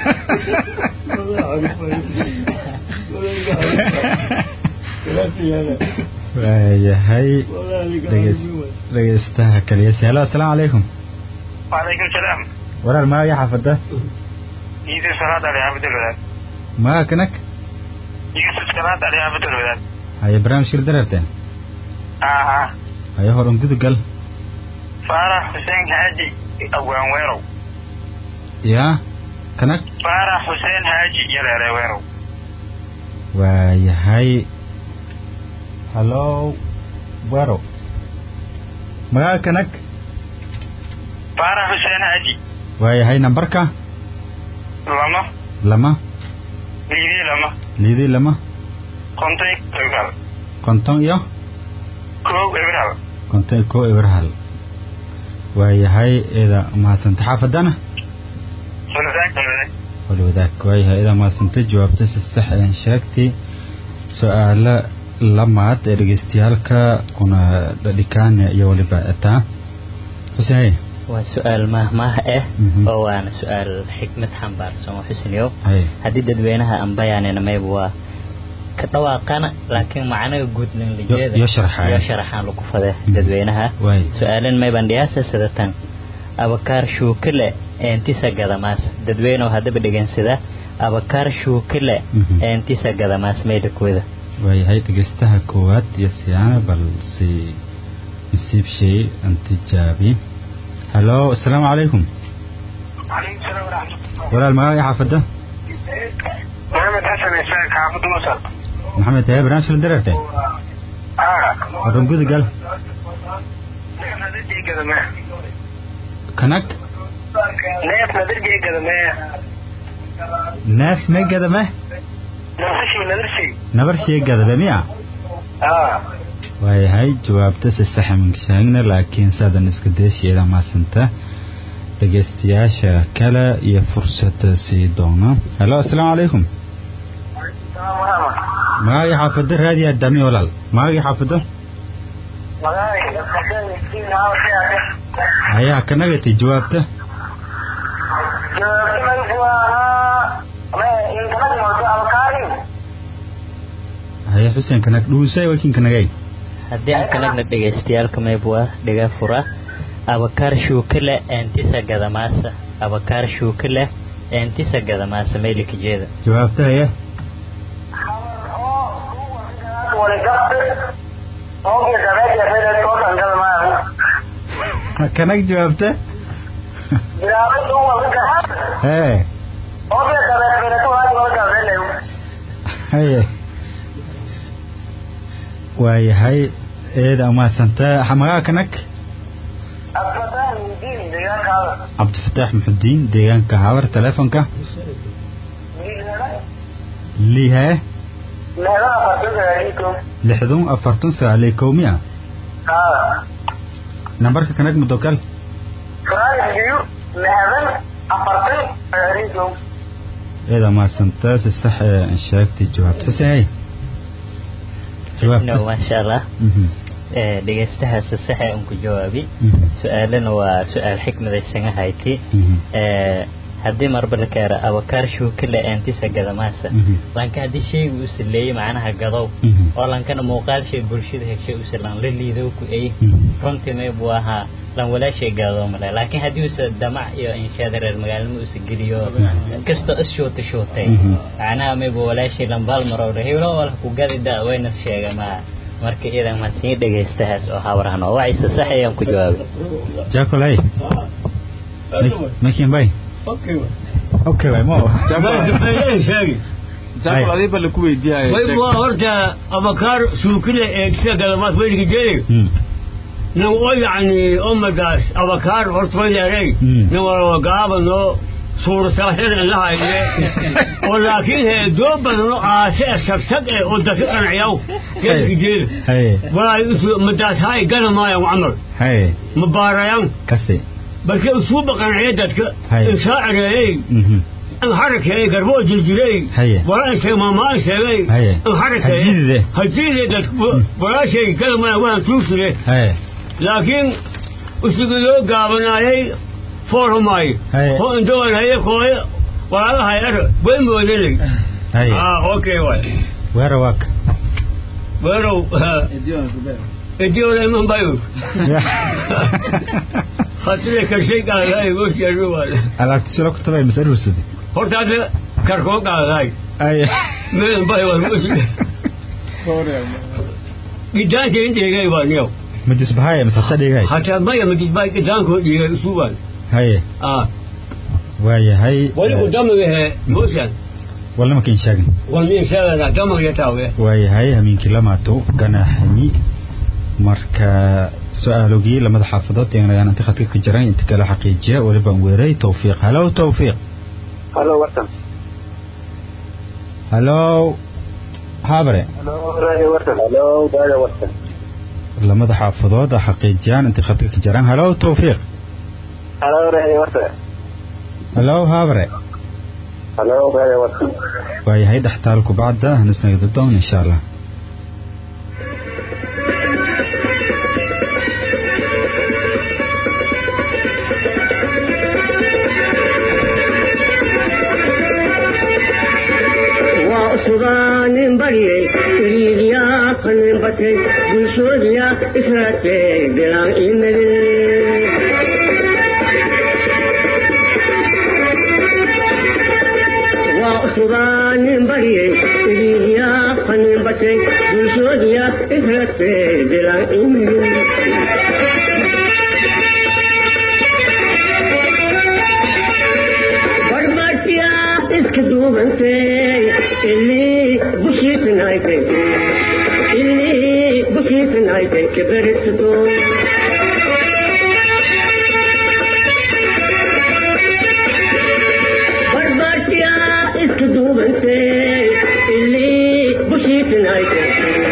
waayahay dhegeys- dhegeystaha kaliyasi halo assalaamu calaykum
وعليكم السلام
walaal magaga xaafada
يوسف سلاد علي عبد الولاد
magaga kanak
يوسف سلاد علي عبد الولاد
haye barnaamijka la daraabteen
آه
haye horan gudagal
فارح حسين هاجي أبوان ويرو
yaa kanak
فارح حسين هاجي يلا ويرو
waayahay hallo wero magaga kanak
فارح حسين هاجي
waayahay nambarka
لما
lama
ليدي لما
liidii lama
كنتي إبرال
konton iyo
كو إبرال
konton iyo kow eber hal waayahay eeda mahadsanta xaafadana
سلساك سلساك
wal wadaag waayahay eeda mahadsanta jawaabta si sax aan sheegtay su-aalo lamaad ee dhegeystayaalka kuna dhadhikaane iyo waliba etaa xuseen
waa su-aal mahmaah ah
Mhm.
oo waana su-aal xikmad xambaarsan oo xusniyo
hay
haddii dadweynaha aan bayaanina mayba waa ka dhawaaqana laakiin macnaha guud linlijeeda
Yo- yo sharaxaya.
yo sharaxaan lagu fade
Mhm.
dadweynaha
Waay.
su-aalan mayban dhiyaasa sidatan abakaar shuukale eentisa gadamaas dadweynew haddaba dhegansada abakaar shuukale
Mhm.
eentisa gadamaas maydakooda
waayahay dhegeystaha koowaad iyo siyaana balse nasiib shay aan tijaabi halo asalaamu calaykum walaal magaca xaafadda
محمد حسن إسحاق حافظ مصر
maxamed tahay barnaamij la dareerte
آه
wadan guda gal
نيف ندرجي قدمه
kanag
نيف ندرجي قدمه
neef may gadame
نفسي ندرسي
nabar shee gadame miya
آه
waayahay jawaabta si saxa magshaagna laakiin saadan iska deesheeda maasanta dhegeystayaasha kale iyo fursad sii doona halo asalaamu calaykum magacii xaafadda raadi adami walaal magacii xaafadda hayaa kanagati jawaabta haya xuseen kanag dhuusay wakin kanagay
haddii aan kanagna dhegaystayaalka mayba waa dhiga fura abakaar shuukale eentisa gadamaasa abakaar shuukale eentisa gadamaasa maylikajeeda
jawaabta haya kanag jawaabta hee haye waayahay eeda umaadsanta magaca kanag cabdifataax muxudiin deegaanka habar telefonka lihe lixdun afartun sagaal iyo kow miya nambarka kanag mudokal eeda umaadsanta si sax ee sheegtay jawaabta xuseen hay
no
jawaabta
maasha allah
Mhm,
ee dhegaystahaasi saxe un ku jawaabi
mhm,
su-aalana waa su-aal xikmadaysan ahayti
mhm,
ee haddii marba la keero abakaar shuukale eentisa gadamaasa
mhm,
lanka haddii shaygu uu saleeyey macnaha gadow
mhm,
oo lankana muuqaal shay bulshada hegshay use lan la liidow ku ey
mhm.
runtii may buu ahaa lan walaashay gaadoo male laakiin haddii use damac iyo inshaada reer magaalnimo use geliyo kastoo is shuuta shuutay
Mhm.
macnaha may buu walaashay lambaal marowdha heblo wala ku gadida wayna sheega ma marka iyadan ma sii dhegaystahaas oo habarhan oo wacaysa sax ayaan ku jawaabay
jacolay makin bay okay way mo
sheegi
jaakol adiiba laku weydiiyay
way waa horta abakaar suukile ee sida galamaad weyligi jeeyo
Mm,
nin oo yacni ummadaas abakaar horta way leeray
Mm.
nin walba gaabano suurasaaxir lahayne oo laakiin hee doo badano aase sagsag eh oo dadka qanacyaw geelki jeeda
haye
walaa isu madaas hay gana maayan camal
haye
ma baarayan
kasi
balke usuuba qanacya dadka
Hay.
insaacireeyey
mhm,
حركة قربو جلجلي
هيا.
ولا شيء ما ما شيء
هيا.
حركة
هجيدة.
هجيدة دك ولا شيء كلام ما وين توصله
haye
لكن وسيقولوا قابنا هي فورهم هاي
هيا.
هو اندور هي كوي ولا هاي أر وين بودلي
haye
اه اوكي واي
weera waak
ويرو اديو لي من بايو خاطرك شيء قال هاي وش يروى
alaabti silo ku tabay mas aruursade
horta hadda karkoo qaadahay
haye
meel bay war gidaanka indheegay baa niyow
majisbahaye masasa dhigay
hataa maya madisbaa gidaankoo dhiigay usuubaan
haye
ah
waayahay
wali ku damagehe mooshan
walnama kin sheegin
walmiin sheegana damaga taawe
waayahay hamiinkii lamaato ganaaxani marka su-aalogii lamada xaafadood eeganayaan inta khadka ka jiran inta kala xaqiijiya walibaan weeray tawfiiq halow tawfiiq
halo wartan
halow habre
halo radio wartan halo radio wartan
lamada xaafadood a xaqiijiyaan inta khadka ka jiran halow tawfiiq
halo radio wartan
halow habre
halo radio wartan
waayahay dhextaalku bacda hanisnagada doon insha allah
cusubaanin baryay iriidyaa qanin batay bulshoodiya israatee bilaan imade waa cusubaanin baryay iriidyaa qanin batay bulshoodiya israatee bilaan imade iska duubantay ilii bushiitanaaytay ilii bushiitanaaytay kabaritado barbaartiya iska duubantay ilii bushiitanaaytay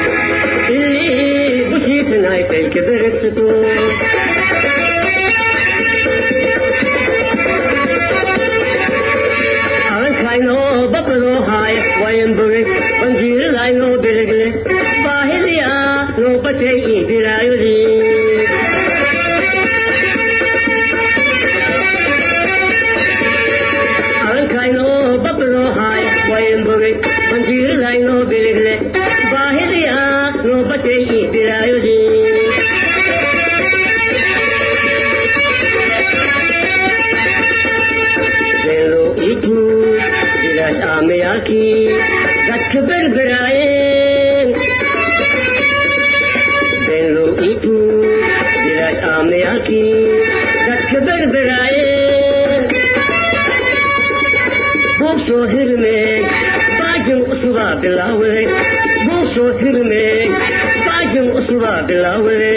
ilii bushiitanaaytay kabaritado aynoo babadoo haay wayanboge banjiiradaynoo belegle baahidiya noo batay ii bilaayodii alankaynoo babadoo haay wayanboge banjiiradaynoo belegle baahidiya noo batay ii bilaayodii amayaalkii dadka berberaayeen beenlow iitu bilaad aamayaalkii dadka berberaayeen buug soo hirmeen baajin usubaa bilaawade buug soo hirmeen baajin usubaa bilaawade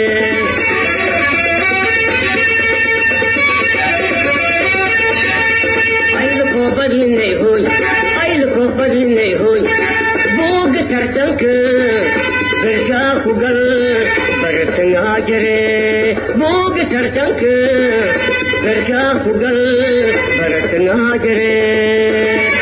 badinay hoy aylkoo badinay hoy buuga tartanka berkaa ku gal baratangaa jare buuga tartanka berkaa ku gal baratangaa jare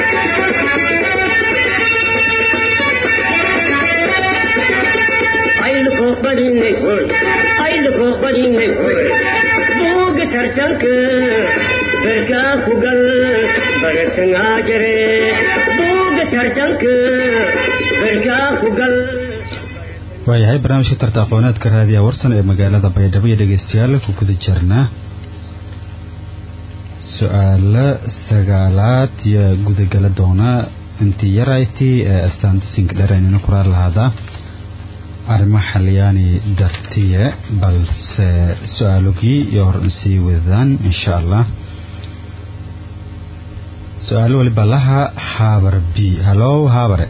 aylkoo badinay hoy aylkoo badinay hoy buuga tartanka berkaa ku gal baratangaa jare buuga tartanka berkaa ku gal
waayahay barnaamijka tarta aqooneedka raadiyaha warsan ee magaalada baydhabo iyo dhegeystayaal ku guda jirnaa su-aalo sagaalaad iyo gudagala doona intii yaraytii ee astaantisinka dhereynina kuraa lahaadaa arrimo xaliyaani dartiye balse su-aalogii iyo hor sii wadaan insha allah su-aalo waliba laha haabar b halow haabare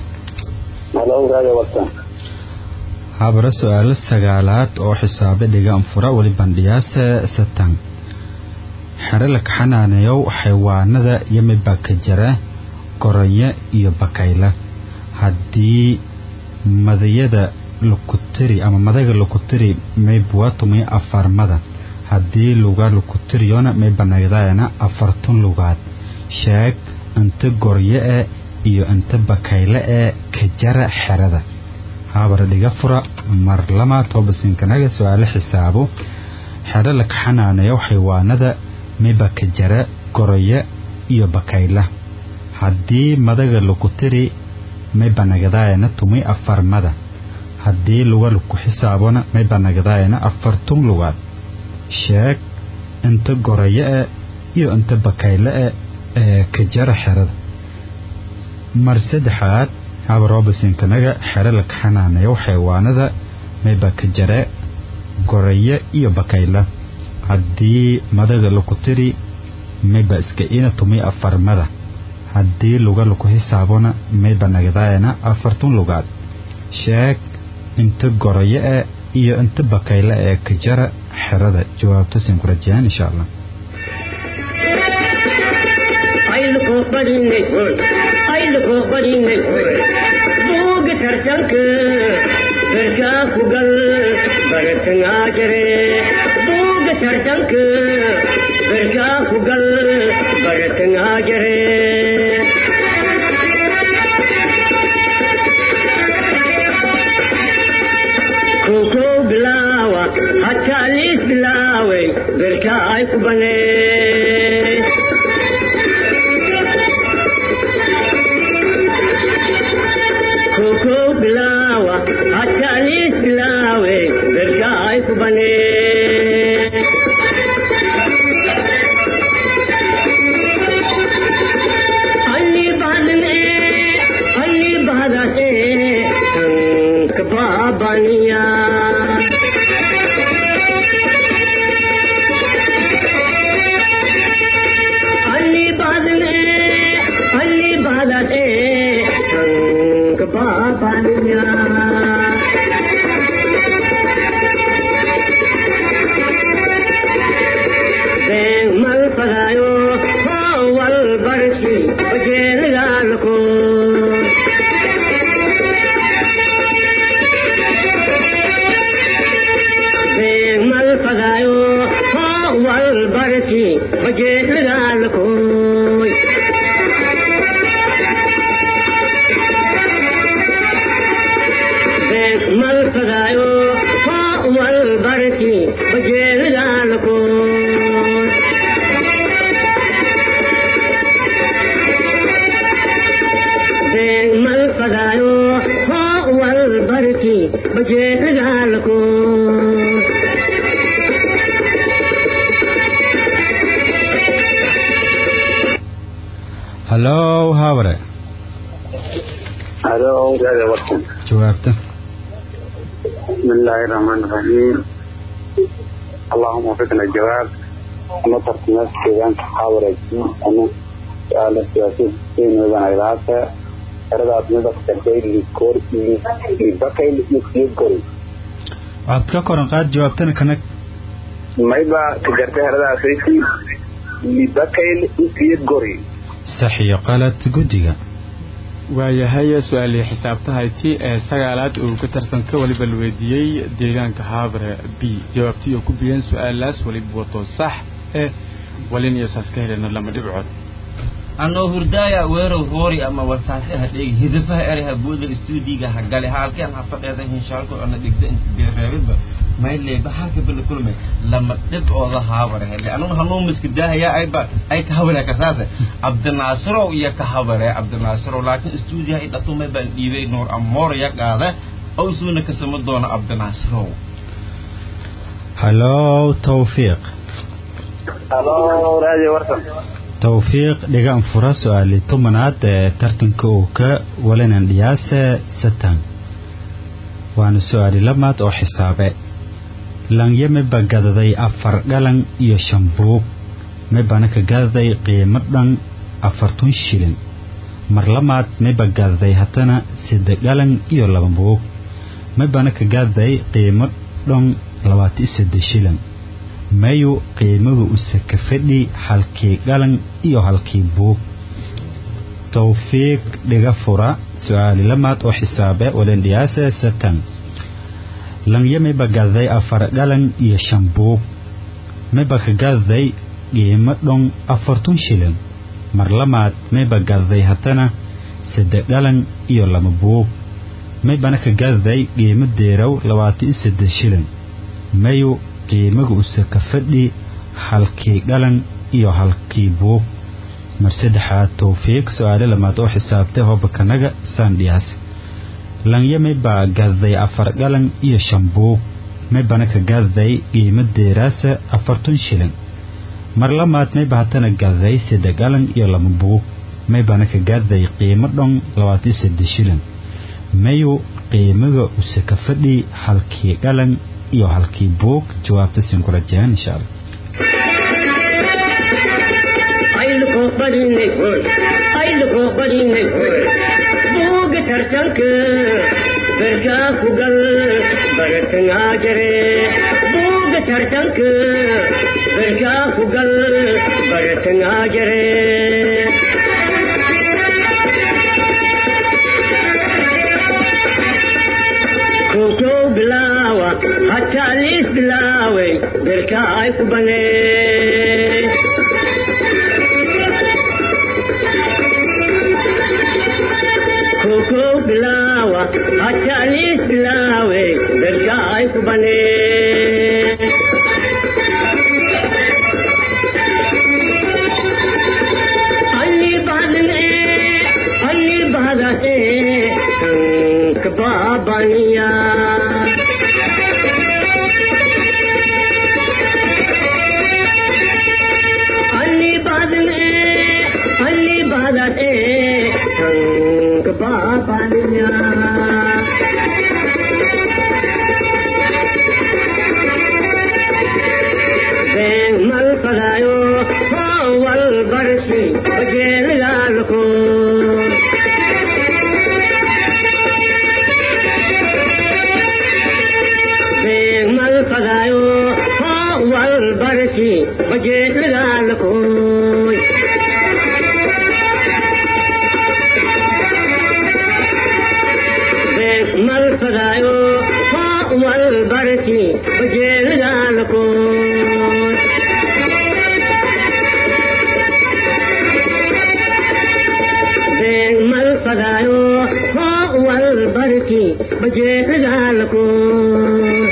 haabare su-aalo sagaalaad oo xisaabe dhigaan fura weli bandhiyaase satan xere la kaxanaaneyow xayawaanada yamiba ka jara goronyo iyo bakayla haddii madayada lukutiri ama madaga lukutiri maybuwatumay afarmada haddii luga lukutiriyona may banagdaayana afartun lugaad sheeg inta goryo e iyo inta bakayle ee ka jara xerada haabara dhiga fura mar lama toobasinkanaga su-aalo xisaabo xero la kaxanaanayo xayawaanada miba ka jara goroyo iyo bakayla haddii madaga lukutiri may banagdaayana tumay afarmada haddii luga laku xisaabona may banagdaayana afartun lugaad sheeg inta goroyo e iyo inta bakayle e ee ka jara xerada mar saddexaad haba robinsnkanaga xero la kaxanaanayo xayawaanada mayba ka jare gorayo iyo bakayla haddii madaga laku tiri mayba iska ina tumay afarmada haddii luga laku xisaabona mayba nagdaayana afartun lugaad sheeg inta gorayo e iyo inta bakayla ee ka jara xerada jawaabta siin ku rajayaan insha allah
buuga tartanka berkaa ku gal baratangaa jare buuga tartanka berkaa ku gal baratangaa jare kokow bilaawa hataa liis bilaaway berkaa ay ku banee baabaniya ಅಲ್ಲಿ ಬಾದನೆ ಅಲ್ಲಿ ಬಾದನೆ ಸಂಕ ಬಾಬನಿಯ ಮಲ್ ಪದಾಯೋ ವಲ್ ಬರ್ಸಿ ಬಜೇಲ್ಗಾಲ್ಕೋ ಮಲ್ ಪದಾಯೋ ವಲ್ ಬರ್ಸಿ ಬಜೇಲ್ಗಾಲ್ಕೋ ಮಲ್ ಪದಾಯೋ ವಲ್ ಬರ್ಸಿ ಬಜೇಲ್ಗಾಲ್ಕೋ mal padayo ho wal barki baje gal ko
hallow habre
هذا هو هذا وقت
jawaabta
بسم الله الرحمن الرحيم اللهم وفقنا الجواب نطر ناس كيان تحاور أنا سؤال السياسي سين وبن علاقة أرد أتمنى تقدير لكور لبقي لكور
waxaad ka koran qaad jawaabtana kanag
ما يبقى تجربة هذا أساسي لبقي لكور
sax iyo qalad guddiga
waayahay su-aalii xisaabtahayti ee sagaalaad uu ka tartanka weliba la weydiiyey deegaanka haabre b jawaabtii oo ku biyeen su-aalaas weliba wato sax eh walin iyo saas ka helena lama dhibcood
anoo hurdaaya weerow hoori ama wartaasi ha dheegi hidafaha ereha buuda istuudiga ha gale halkeen ha fadheeda hinshaalko ana dhigda beereebidba mayleyba halka bala kulme lama dhibcooda haabare hele anuna hanuu miskidaahaya ayba ay ka habare kasaase cabdinaasirow iyo ka habare cabdinaasirow laakiin istuudiyaha i dhatumay baan dhiibay nuur amoor ya qaade owsuuna kasama doona cabdinaasirow
hallow tawfiiq
هلو راديو ورسم
tawfiiq dhigaan fura su-aali tobanaad ee tartanka uu ka walanan dhiyaase satan waana su-aali lamaad oo xisaabe langyame ba gadaday afar dhalan iyo shan buug mebana ka gadaday qiimo dhan afartun shilin mar lamaad meba gadaday haddana saddex dhalan iyo laba buug mebana ka gadaday qiimo dhan labaatan iyo saddex shilin mayu qiimahu usaka fadhi halkii dhalan iyo halkii buug tawfiiq dhiga fura su-aali lamaad oo xisaabe walendhiyaase satan langyamiba gadaday afar dhalan iyo shan buug miba ka gadaday qiimo dhon afartun shilin mar lamaad miba gadaday haddana saddex dhalan iyo laba buug mibana ka gadaday qiimo deerow labaatan iyo saddex shilin mayu qiimaga usaka fadhi halkii dhalan iyo halkii buug mar saddexaad tawfiiq su-aale lamaad oo xisaabtay hoobakanaga saandhiyaas langya mibaa gadaday afar dhalan iyo shan buug mibana ka gadaday qiimo deeraasa afartun shilin mar lamaad miba hatana gadaday saddex dhalan iyo laba buug mibana ka gadaday qiimo dhon labaatan saddex shilin mayu qiimaga usaka fadhi halkii dhalan iyo halkii buug jawaabta siin ku rajeen insha allah
ayluko badinay hoy ayluko badinay hoy buuga tartanka berkaa ku gal baratangaa jare buuga tartanka berkaa ku gal baratangaa jare kow bilaawa hataa liis bilaaway berkaa ay ku banee koko bilawa hatalis bilawe bergai kubane Ali badne Ali badate tank babaniya Ali badne Ali badate tank babaniya malfadaayo haa walbarki bajeelidaalkood been malfadaayo haa walbarki bajeelidaalkood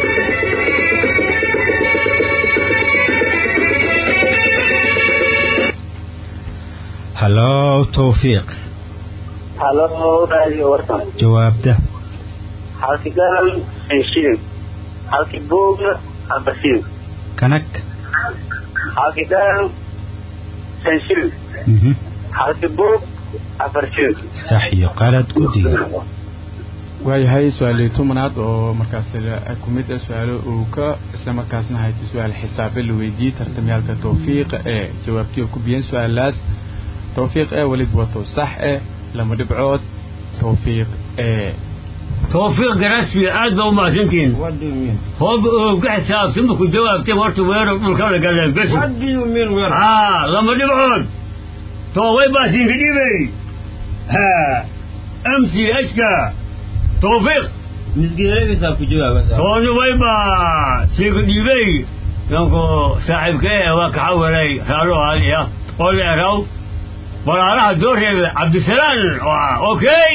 hallow towfiiq
halo raadiyo warsan
jawaabta
halkii garan shilin halkii buugna afar shilin
kanag
halkii garan shan shilin
mhm
halkii buug afar shilin
sax iyo qalad guddiga
waayahay su-aalii tobanaad oo markaas ku mid ah su-aalo uu ka isla markaasna haysta su-aal xisaabe la weydiiyey tartamyaalka tawfiiqa ee jawaabtii oo ku biyeen su-aalaas tawfiiq ee weliba wato sax eh lama dhibcood tawfiiq ee
tawfiiq garasiya aad baa umahadsantihiin hoob ka xisaabtama ku jawaabtay horta weero dhulka la galeen bes haa lama dhibcood toobay baa siinka dhibay ha m c h ka tawfiiq
misgeeladiisaa ku jawaaba
tooni way baa siinka dhibay yanku saaxiibka ee waa kaxawalay raalo haaliya oo leeraw walaalaha doo reebe cabdisalaan okay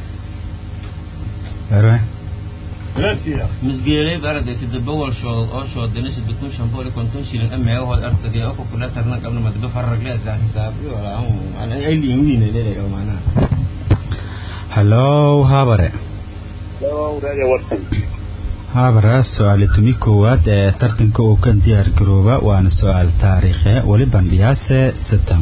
erwe
misgeelay barada sida bawal shood oo shoodana sida kun shan boqol iyo konton shilin ameegahood artagay oo kukula tarna qabna madaba faragle daa xisaabiyo walaa ay liinwiina leedahay maanaha
hallow habare
halo raadiyo warsan
habara su-aali tumi koowaad ee tartanka uu ka diyaar garooba waana su-aal taariikhe weli bandhiyaase satan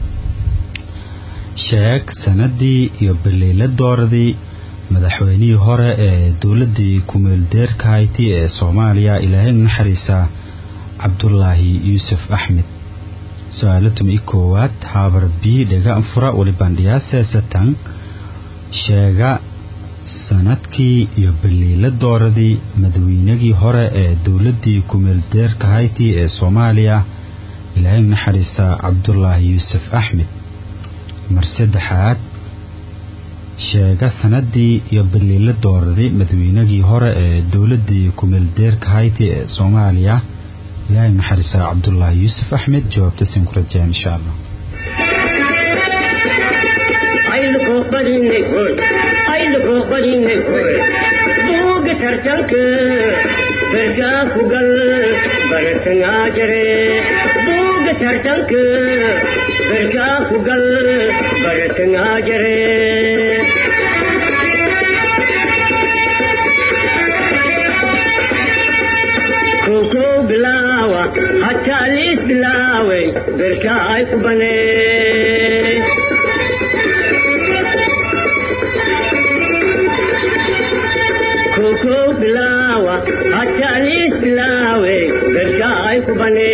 sheeg sanadii iyo baliila dooradii madaxweynihii hore ee dowladii kumeeldeerka hayti ee soomaaliya ilaahay naxariisa cabdulaahi yuusuf axmed su-aalo tumi koowaad habar b dhega fura weli bandhiyaase satan sheega sanadkii iyo baliila dooradii madaweynagii hore ee dowladii kumeeldeerka hayti ee soomaaliya ilaahay naxariisa cabdulaahi yuusuf axmed mar saddexaad sheega sanadii iyo baliila dooradii madaweynagii hore ee dowladii kumeeldeerka hayti ee soomaaliya ilaahay naxariisa cabdulaahi yuusuf axmed jawaabta sin ku rajeen insha allah
ayluko badinay hoy ayluko badinay hoy buuga tartanka berkaa ku gal baratangaa jare buuga tartanka berkaa ku gal baratangaa jare kow bilaawa hataa liis bilaaway berkaa ay ku banee koko bilawa hatalis bilawe berkai ku bane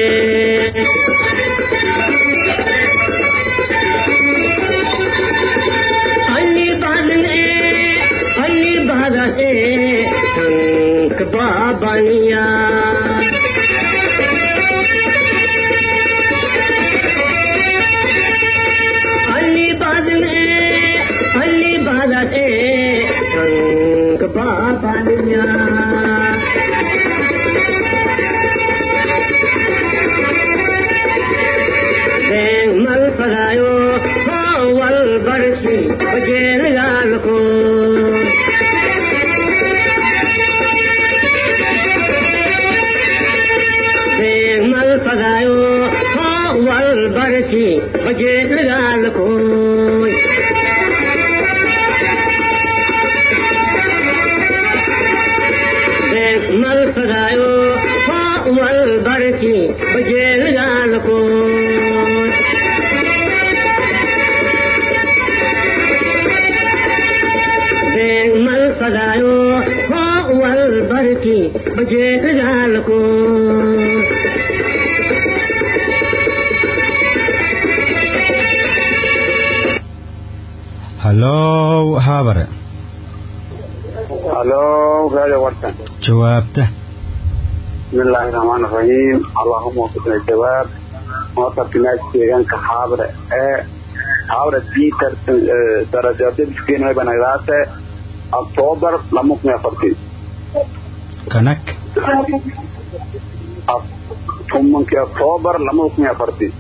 Ali badan e Ali badan e tank babaniya Ali badan e Ali badan e tank babaniya Beng mal padayo wal barsi bajel galko Beng mal padayo wal barsi bajel galko mal padayo wal barki bajel galko mal padayo wal barki bajel galko
hallow habare
halo raadiyo warsan
jawaabta
بسم الله الرحمن الرحيم اللهم وفقنا الجواب موقف ناس deegaanka xaabre ee xaabre peter darajada biskeen way banagdaate
octoobar lama kun iyo afartii
kanag
tobankii octoobar lama kun iyo afartii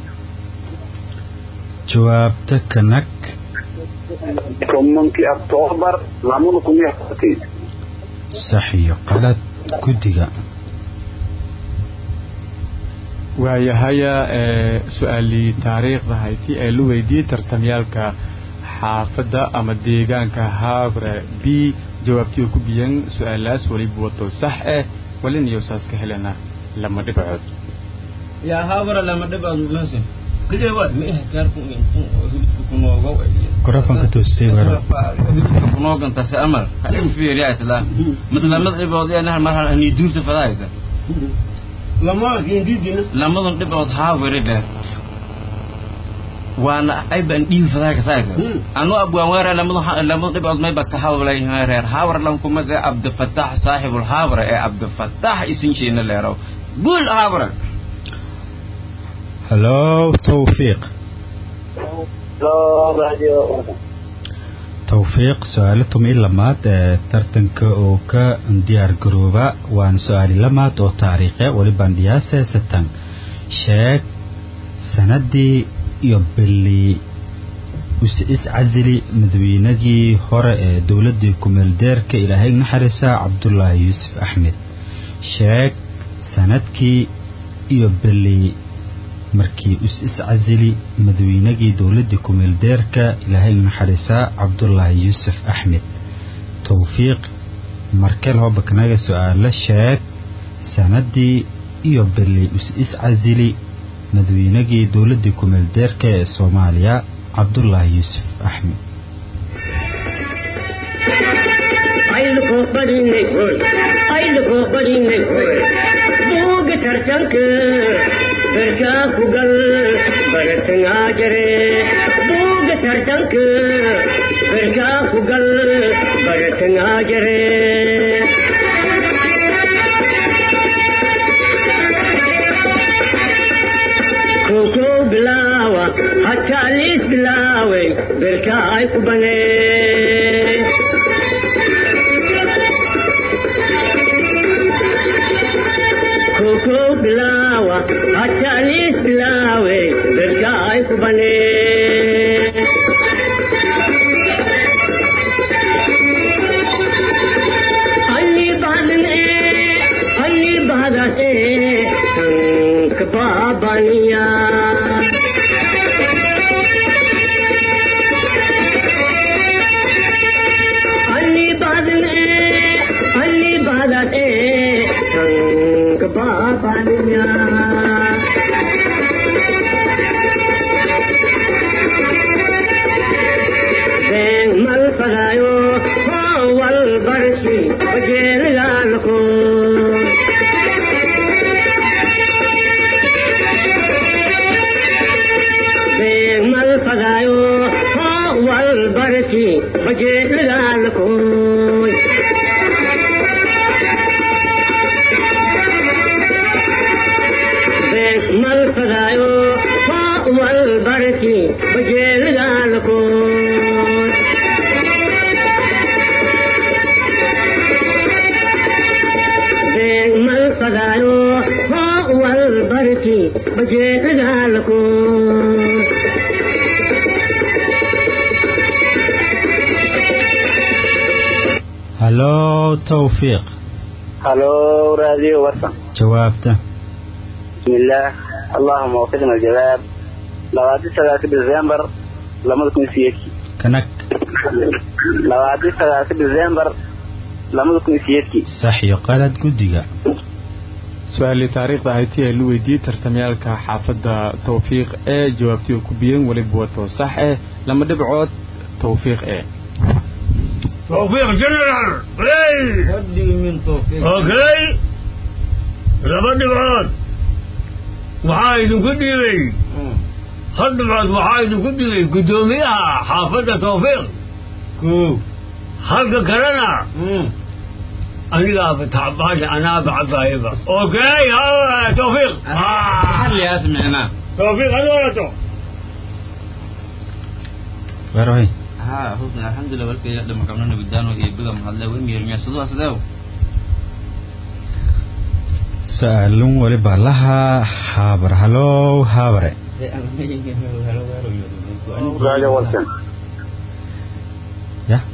jawaabta kanag
tobankii octoobar lamada kun iyo afartii
sax iyo qalad guddiga
waayahaya ee su-aalii taariikhda hayti ee la weydiiyey tartamyaalka xaafadda ama deegaanka habre b jawaabtii oo ku biyan su-aalaas weliba wato sax eh walin iyo saas ka helana lama dhibcood
yaa haabara lama dhibcood meesha
kidee waay
ma eh gaarku hilibka kunoogo
Mikrofoonka toostay waro.
hilibka kunoogantase amal ha igu fiiriya isla maslamad dhibood ee mar hal ni duurta fadaaysa
lama kindiidina
lamadan dhibood haabare dheer waana ay baan dhiibi fadaa ka saaka
Hmm.
anu abwaan weera lamadan lamadan dhibood may ba ka hawlay reer haawar lan kuma ga abdulfataax saaxibul haawara ee abdulfataax isin sheena leerow guul haawara
hallo tawfiiq
loo radio
tawfiiq su-aalo tumi lamaad ee tartanka oo ka diyaar garooba waana su-aali lamaad oo taariikhe welibaan dhiyaase satan sheeg sanadii iyo bili is iscasili madaweynadii hore ee dowladii kumeeldeerka ilaahay naxariisa cabdulaahi yuusuf axmed sheeg sanadkii iyo bili markii is iscasili madaweynagii dowladii kumeeldeerka ilaahay naxariisa cabdulaahi yuusuf axmed towfiiq markel hobaknaga su-aalo sheeg sanadii iyo bili is iscasili madaweynagii dowladii kumeeldeerka ee soomaaliya cabdulaahi yuusuf axmed
ayluko badinay hoy ayluko badinay hoy buuga tartanka berkaa ku gal baratangaa jare buuga tartanka berkaa ku gal baratangaa jare koko bilaawa hataa liis bilaaway berkaa ay ku banee koko bilawa hatalis bilawe berkai kubane Ali badan e Ali badan e tank babaniya Ali badan e Ali badan e tank babaniya Beng mal pagayo wal barsi bajel lalko Beng mal pagayo wal barsi bajel lalko mal pagayo wal barsi bajel lalko mal pagayo wal barsi bajel lalko
hallo tawfiiq
halo radio warsan
jawaabta
بسم الله اللهم وفقنا الجواب لوادي ثلاثة ديسمبر لما تكون سيكي
kanag
لوادي ثلاثة ديسمبر لما تكون سيكي
sax iyo qalad guddiga
su-aalii taariikhda hayti ee la weydiiyey tartamyaalka xaafadda tawfiiq ee jawaabtii oo ku biyan weliba wato sax eh lama dhibcood tawfiiq eh
توفيق جنرال اي
wadhigi min tawfiiq
اوكي laba dhibcood waxaa idinku dhiibay hal dhibcood waxaa idinku dhiibay guddoomiyaha xaafadda tawfiiq
ko
halka kalena anigaaba tacbaasha anaaba cabaayaba okay ha- tawfiiq
xalliyaas micnaa
tawfiiq ad walato
weerway
ha ها حسن الحمد لله ولك يقدم كمان نبدانو يبقى محله ويمير ميسدوا أسداو
su-aalun weliba laha haabar halow haabare
radio walsan
ya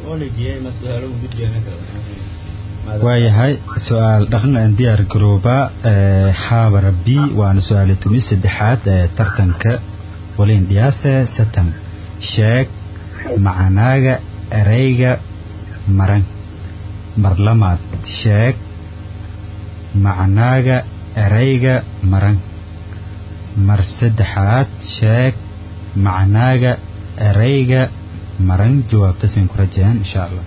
waayahay su-aal dhaqan aan diyaar garooba haabara b waana su-aali tumi saddexaad ee tartanka waliin dhiyaase satan sheeg macanaaga ereyga maran marlamaad sheeg macnaaga ereyga maran mar saddexaad sheeg macnaaga ereyga maran jawaabtasin ku rajeen insha allah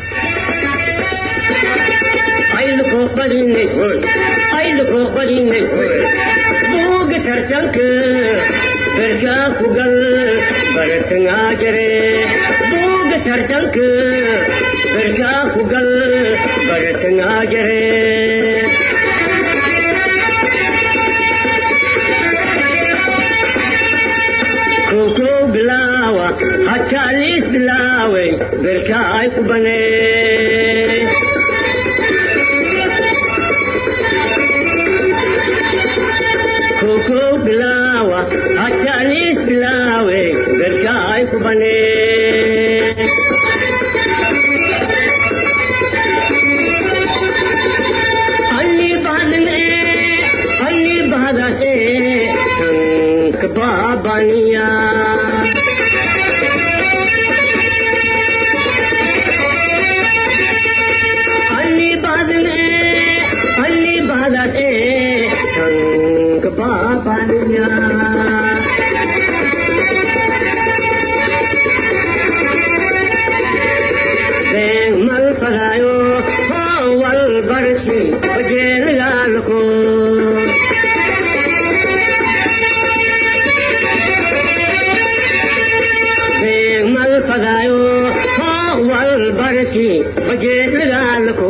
buuga tartanka berkaa ku gal baratangaa jare buuga tartanka berkaa ku gal baratangaa jare koko bilaawa hataa liis bilaaway berkaa ay ku banee koko bilawa hatalis bilawe berkai kubane Ali badne Ali badate tank babaniya Ali badne Ali badate tank babaniya mal padayo wal barsi bajel lalko mal padayo wal barsi bajel lalko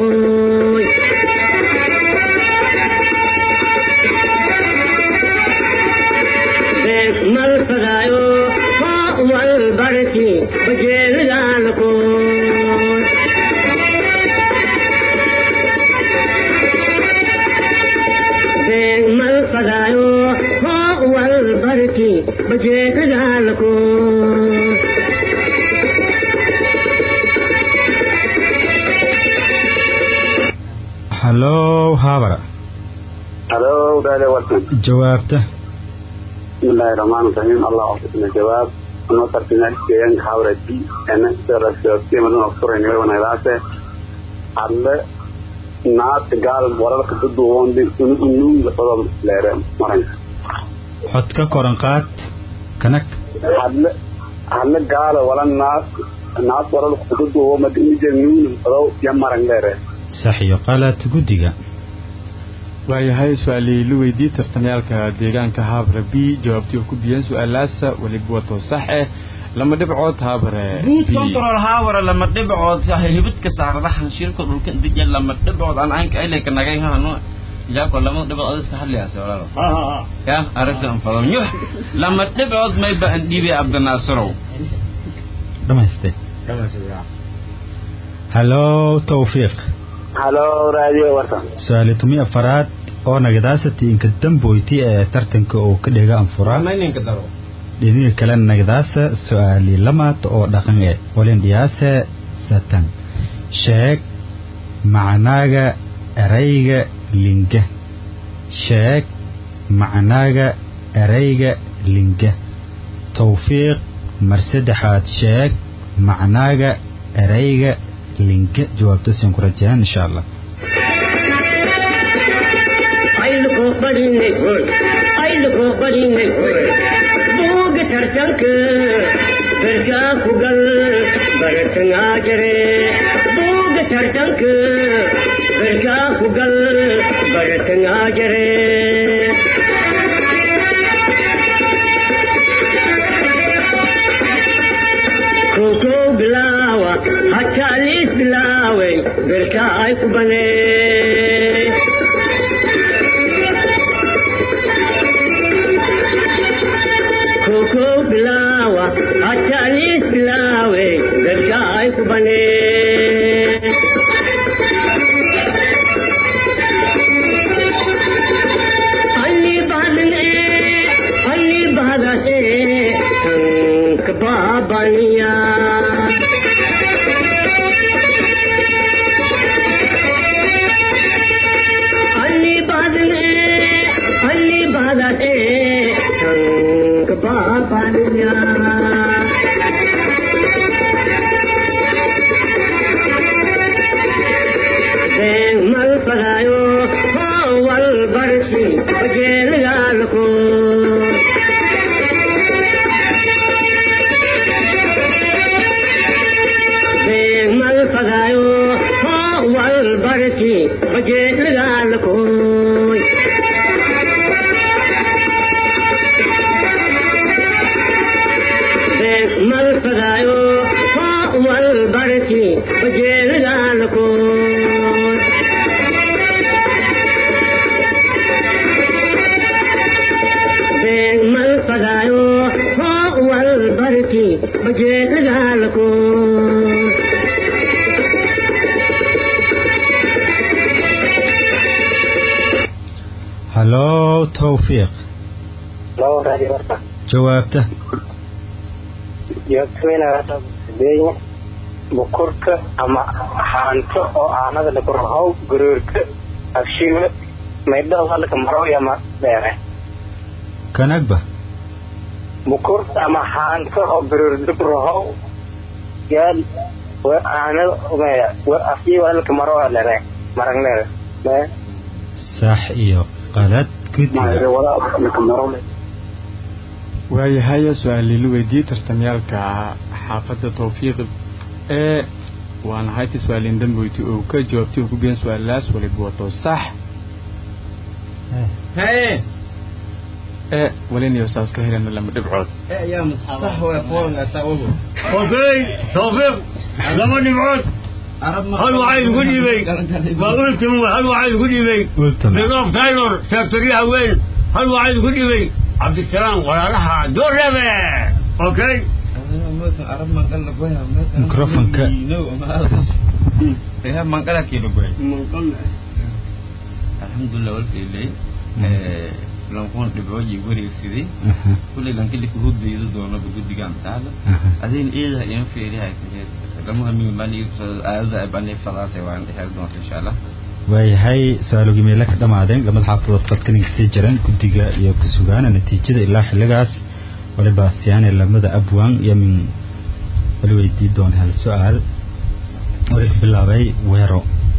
mal padayo wal barsi bajel lalko mal padayo wal barsi bajel lalko
halow haabara
halo radio walsan
jawaabta
bismillahi rahmaani rahiim allah ofisna jawaab anoo tartina deegaanka hawra b ena sirasiimaduna furayniwe wanagdaase hadle naad gaal wararka duduwondi unuunga sodom leere maranka
xod ka koran qaad kanag
hadle hadle gaalo wala naad naad wararka duduwo madimije nuun sodow ya maran leere
sax iyo qalad guddiga
waayahay su-aalii la weydiiyey tartamyaalka deegaanka haabare b jawaabtii oo ku biyeen su-aalaasa weliba wato sax eh lama dhibcood haabare
buud
b
control haawara lama dhibcood hibidka saaradahan shirka dhulka dija lama dhibcood aan aanka ilayka nagay hano jaako lama dhibcood adiska hadliyaase walaalo ya aragsan fadon yuh lama dhibcood mayba an dhiibay abdinaasirow
dhamaystay halow tawfiiq
halo radio warsan
su-aali tumi afaraad oo nagadaasati inka damboyti ee tartanka oo ka dhega anfuraa
mayninka daro
dhinaga kale nagadaasa su-aali lamaad oo dhaqan e walin dhiyaase satan sheeg macnaaga erayga linga sheeg macnaaga erayga linga tawfiiq mar saddexaad sheeg macnaaga erayga linga jawaabtasin ku rajaan insha allah
ayluko badinay hoy ayluko badinay hoy buuga tartanka berkaa ku gal baratangaa jare buuga tartanka berkaa ku gal baratangaa jare koko bilaawa hataa liis bilaaway berkaa ay ku banee koko bilawa hatalis bilawe bane ಅಲ್ಲಿ ಬಾದನೆ ಅಲ್ಲಿ ಬಾದನೆ ಅಂಕ ಬಾಬನಿಯ ಅಲ್ಲಿ ಬಾದನೆ ಅಲ್ಲಿ ಬಾದನೆ ಅಂಕ ಬಾಬನಿಯ mal pagayo wal barsi jel gal ko mal pagayo wal barsi jel gal ko mal pagayo wal barsi jel gal ko mal pagayo wal barki baje gal ko
halow tawfiiq
loo raadi horta
jawaabta
joogtayna hadda beenya bukurka ama haanto oo aanada lagu rahow garoorka afshiga maydhada halka marow ama dheere
kanagba
bukurta ama haanto oo garoor lagu rahow yaal wa aanada umaya wa afshiga halka marow dheere marag dheere me
sax iyo qalad guddiga
waayahay su-aal la weydiiyey tartamyaalka xaafadda tawfiiq ee waana hayti su-aalin dambeyti oo ka jawaabtay oo ku biyan su-aalaas waliba wato sax
haye
ee walinayo saas ka helana lama dhibcood
yaa sax waa qoon ataawuhu
okey tawfiiq laba dhibcood hal waxaa idinku dhiibay waa ultim hal waxaa idinku dhiibay
Ultimate.
bilof taylor seektoryaha weyn hal waxaa idinku dhiibay cabdisalaam walaalaha doorebe okay
Microphone-ka.
ya mangala kilo goy alhamdulillah walkeelay lankun dhibcooyi wareegsaday
Aha,
kulley lankili kuhudayda doonaba guddigaan taalo
aha.
adin iidaha iin fiirihay lama hamiin baan aadada bani fadaase waan dhexeer doonta insha allah
waayahay su-aalogii meelo ka dhammaadeen lamada xaafadood qadkaninka sii jiraan guddiga iyo ku sugaana natiijada ilaa xilligaas waliba siyaane lamada abwaan iyo min wali weydii doona hal su-aal wali ka bilaabay weero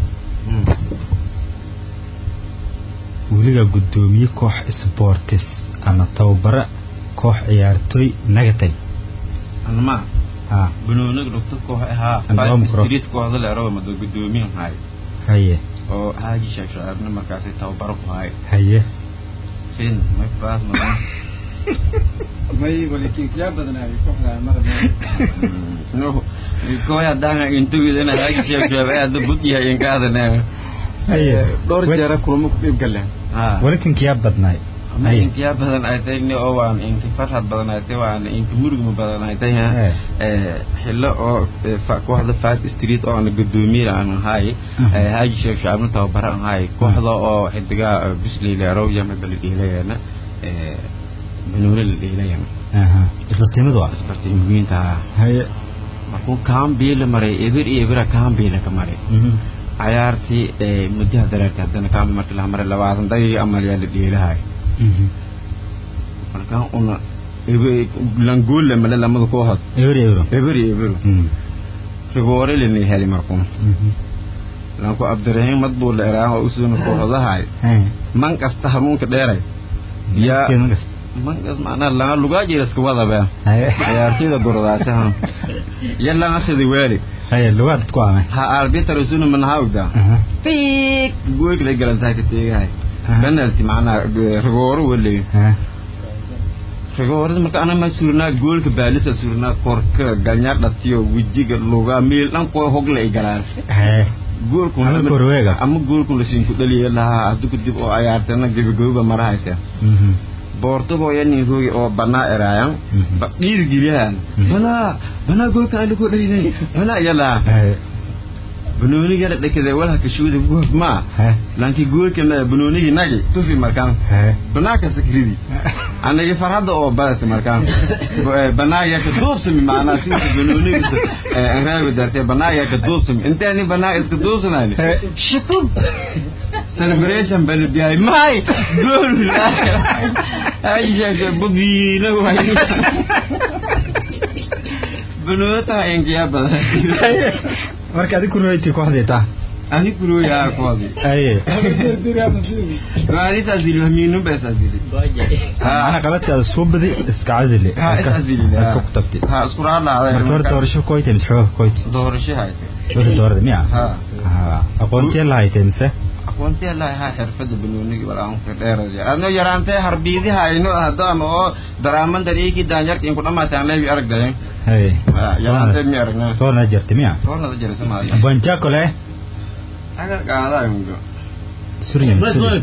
weliga guddoomiye koox sportis ama tababara koox ciyaartooy nagatay
anma
ha
banooniga dhugta koox ahaa
Anwaa
five
micro-
street kooxda leero mado guddoomiyan haay
haye
oo haaji sheekh shacaabna markaasi tababaro ku haay
haye
fin may faas madan
may walikiyaa badnaayo kooxda marna
no kooya danga intugidana haaji sheekh shacaab aada bud yahay inkaadana
haye
dhowr jeera kulamo ku dhiib galeen
ha
walinkankiyaa badnaay
ama
haye
inkiyaa badan ay tahay ni oo waan inki farxad badan ay tahay waan inki murugma badan ay tahay ha
Eh.
Eh, xillo oo eh, fa- kooxda five street oo aan guddoomiye aan ahay
Mhm.
eh, haaji sheekh shacaabna tababaro aan ahay kooxda oo xidigaa bisley leerow yamada la dhiilayana banooni la dhiilayana
aha isla tiimadu ah
isbartay muhiimta ah
haye
markuu kaambiila maray eber iyo ebera kaambiila ka maray
mhm
cayaartii eh, muddaha dareerta haddana kaambi markii la maray labaatan daqiiqa amal yaa la dhiilahay
mhm
markaa una ebe- languule male lamada kooxood
euro euro
eber iyo eberu
mhm
rigoore lana heli markuu
mhm
lanku abdirahiim mad buu la eraaho usuna kooxodahay
haye
man kasta hanuunka dheeray yaa
Keedan kasta.
man kas macnaa langa lugaa jiraska wadabe
haye
ciyaartooyda gurdaasaha ya langa sidi weeli
haye lugaad ku amay
ha arbiter usuna manahawgda
aha
fiik goolka la galantahay ka teegahay
Aha.
penalty macnaa rigooro weli
ha
rigoorada marka ana ma surnaa goolka baalisa surnaa korka galnyaa dhatiyo wejiga lugaa miil dhan koo hogla ay galaan
haye
goolku
Ama korweega.
ama goolku la siin ku dhaliya lahaa haddu kadib oo ciyaartana gebagababa marahaysa
mhm
boortagoo yanin roogi oo banaa eraayan ba dhiirigeliyahan banaa banaa goolka aligu dhaynay banaa yalaa banoonigana dhakada walha kashuuda gool ma lanki goolka ma banoonigi nagi tufi markaan banaa ka sakridi anagi farhada oo badata markaan banaa ya ka duubsami maanaa sida banoonigi anraago dartee banaa ya ka duubsami inteeni banaa iska duubsanayni shitub celebration bani biyahay may gool aisha bubiina way banoota enkiya badan
marka adi kuroyti kooxdeeta
ani kuroya koodi
aye
ani tasili hamiinu bes asili
ana qaladkaada soo badi iska casili
ha is asili
ka ku tagtay
ha isku raadlaaday
marka hore doorasho koyte mise xooga koyte
doorasho hayte
wixii doorada miya
ha
aqoontee la haytay mise
aqoontii allahi ha xirfada banoonigi walaanka dheeraya adno yaraantee harbiidiha ayno hadaan oo daraamandan iikii daanyarka inku dhamaataan leebi aragdayen
haye
yaraantee mi aragna
toorna jirta miya
toornada jirisa maayo
banjakole
agar qaadaayo
suryan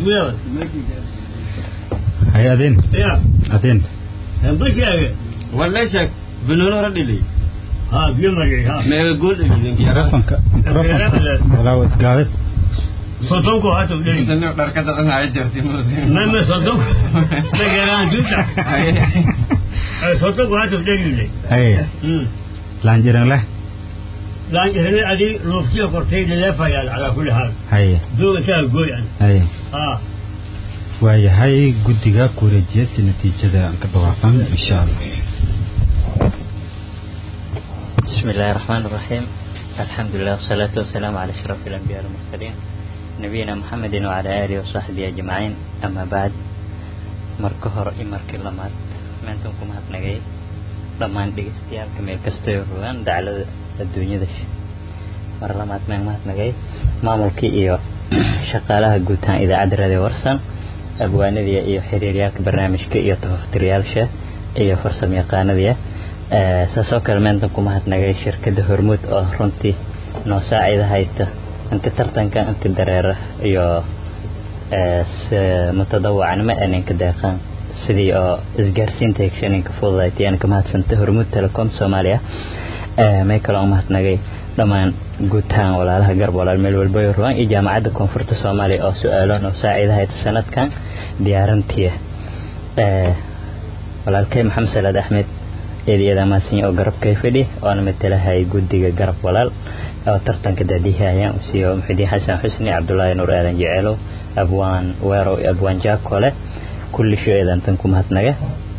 haye adeen adeen
walla sheeg banooni hore dhili
ها بيمري ها
meega gool dhalidanki
mikrofonka mikrofonka walaa isgaadad
صوتكم هاتوا لي
intani dharka dadan haya jirti
ما ما صوتكم ما جران جدا صوتكم هاتوا لي
haye laanjiran leh
لان هنا ادي روفسيه قرتين لا فيال على كل حال
haye
دو تا قوي يعني
haye
اه
waayahay guddiga ku wareejiya si natiijada aan ka dhawaaqan insha allah
بسم الله الرحمن الرحيم الحمد لله والصلاة والسلام على أشرف الأنبياء والمرسلين نبينا محمد وعلى آله وصحبه أجمعين أما بعد مركهر إمرك لمات من تنكم هتنجي لما دقستيال كميل كستيروان دعلا الدنيا دش مرة لمات من هتنجي ما ملكي إيو شقالها قوتان إذا عدر ذي ورسن أبوانذي إيو حريريالك برنامجك إيو تفختريالشة إيو فرصم يقاندية saasoo kale meeltan ku mahadnagay shirkadda hormuud oo runtii noo saacida haysta inta tartanka inta dareera iyo mutadawacnimo aninka deeqaan sidii oo isgaarsiinta hegshaninka fududaytay aan ka mahadsantay hormuud telecom soomaaliya may kaloo mahadnagay dhammaan guutahaan walaalaha garb walaal meel walba ay ruwaan iyo jaamacadda koonfurta soomaaliya oo su-aalo noo saacida haysta sanadkan diyaarantiya walaalkay maxamed salaad axmed eedyada maasinya oo garabkay fadhi oona matalahay guddiga garab walaal oo tartanka daadihayaan usiiyo muxudiin xasan xusni cabdulaahi nuur aadan jeceelow abwaan weerow iyo abwaan jaakole kulli sho eedantan ku mahadnaga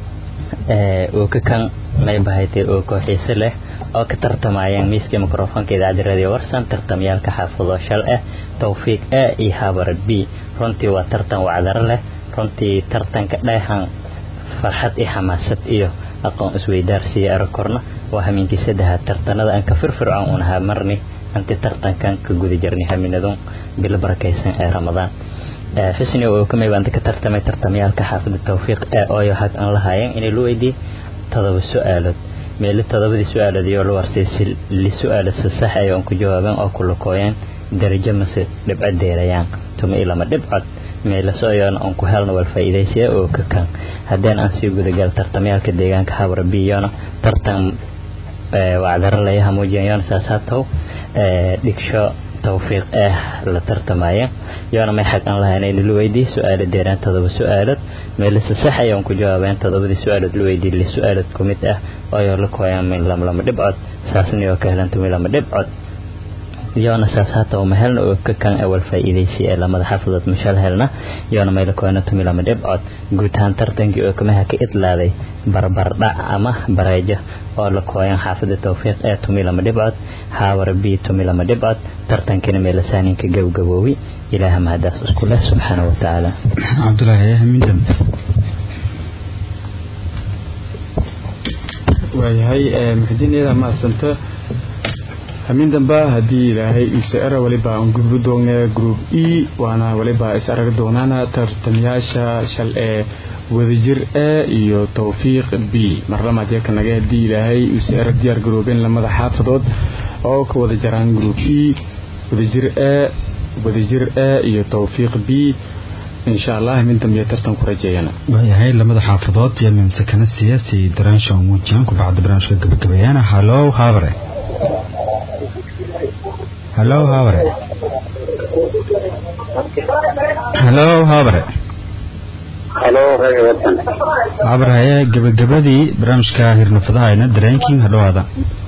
oo ka kan may bahaytay oo kooxiise leh oo ka tartamayaan miiska mikrofoonka idaacadda radio warsan tartamyaalka xaafado shal ah tawfiiq a iyo habarad b runtii waa tartan wacdaro leh runtii tartanka dheehan farxad iyo xamaasad iyo aqoon isweydaarsiya arakorna waa hamiinkii saddexaad tartanada aan ka firfircoon un ahaa marni anti tartankan ka guda jirnay haminadun bilo barakaysan ee ramadaan xusni oo kamay baan ka tartamay tartamyaalka xaafada tawfiiq ee ooyo hag aan lahaayeen inay loo weydiiyey todoba su-aalood meeli todobadii su-aalood iyo la warsay si li su-aalo si sax ay aan ku jawaabeen oo ku lakooyeen darajo mase dhibco deerayaan tuma ilama dhibcod meelasoyoon aan ku helno wal faa'iidaysiya oo ka kan haddeen aan sii gudagal tartamyaalka deegaanka habra biyona tartan wacdaro layaha muujiyayoon saas hatow dhigsho tawfiiq ah la tartamaya yoona may xaq aan lahayn in la weydiiy su-aalo deeraan todoba su-aalood meelase sax ayaan ku jawaabeen todobadii su-aalood la weydiiy li su-aalood ku mid ah ooyo la kooyaan min lamlama dhibcod saasniyoo ka helan tumi lama dhibcod yoona saas hata uma helna oo ka kan awal faa'iidaysi ee lamada xaafadood mashal helna yoona mayla koona tumi lama dhibcod guud ahaan tartankii oo kamaha ka idlaaday barbardhac ama bareejo oo la kooyan xaafada tawfiiq ee tumi lama dhibcod haawara b tumi lama dhibcod tartankina meelasaaninka gabgaboowi ilaaha mahadaas isku leh subxaana wa tacaala
cabdulaahi min dambe
waayahay muxudiiniyada mahadsanta hamin damba haddii ilaahay iise era waliba aan gudbi doona group e waana waliba is arag doonaana tartamayaasha shal ee wadajir a iyo tawfiiq b marlamaad yakanaga haddii ilaahay iise era diyaar garoobeen lamada xaafadood oo ka wada jaraan group e wadajir a wadajir a iyo tawfiiq b insha allah minta miyo tartan ku rajeeyana
waayahay lamada xaafadood iyo min sakana siyaasi daraansha muujiyaan ku bacda barnaamijka gabagabeeyana hallow haabare hallow haabare hallow haabare
halo reer watan
haabare haye gabagabadii barnaamijka hirnafadaha ayna dareenking hadhowaada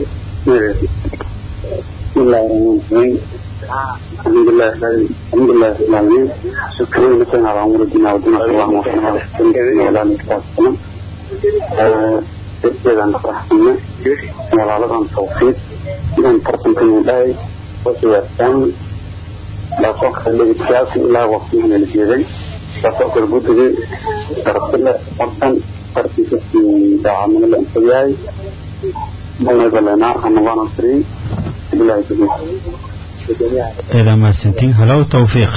bismillahi rahmaani rahiim alxamdulilah alxamdulilah rabbil caalamiin shukran laka ala umuridina wa dina allahumma salli ala sayyidina wa ala alihi wa sallam dadkeedan faraxsana walaaladan tawfiiq inaan tartankan dhahay wasiyaasaan laasoo kale dhegeystayaasha ilaa waqtiga la jeeday laasoo kale guddigay darasile tartan tartanka daacadnimo la intayahay magalenaa anabana free bilahi tawfiiq
eedaa mahadsantiin hallow tawfiiq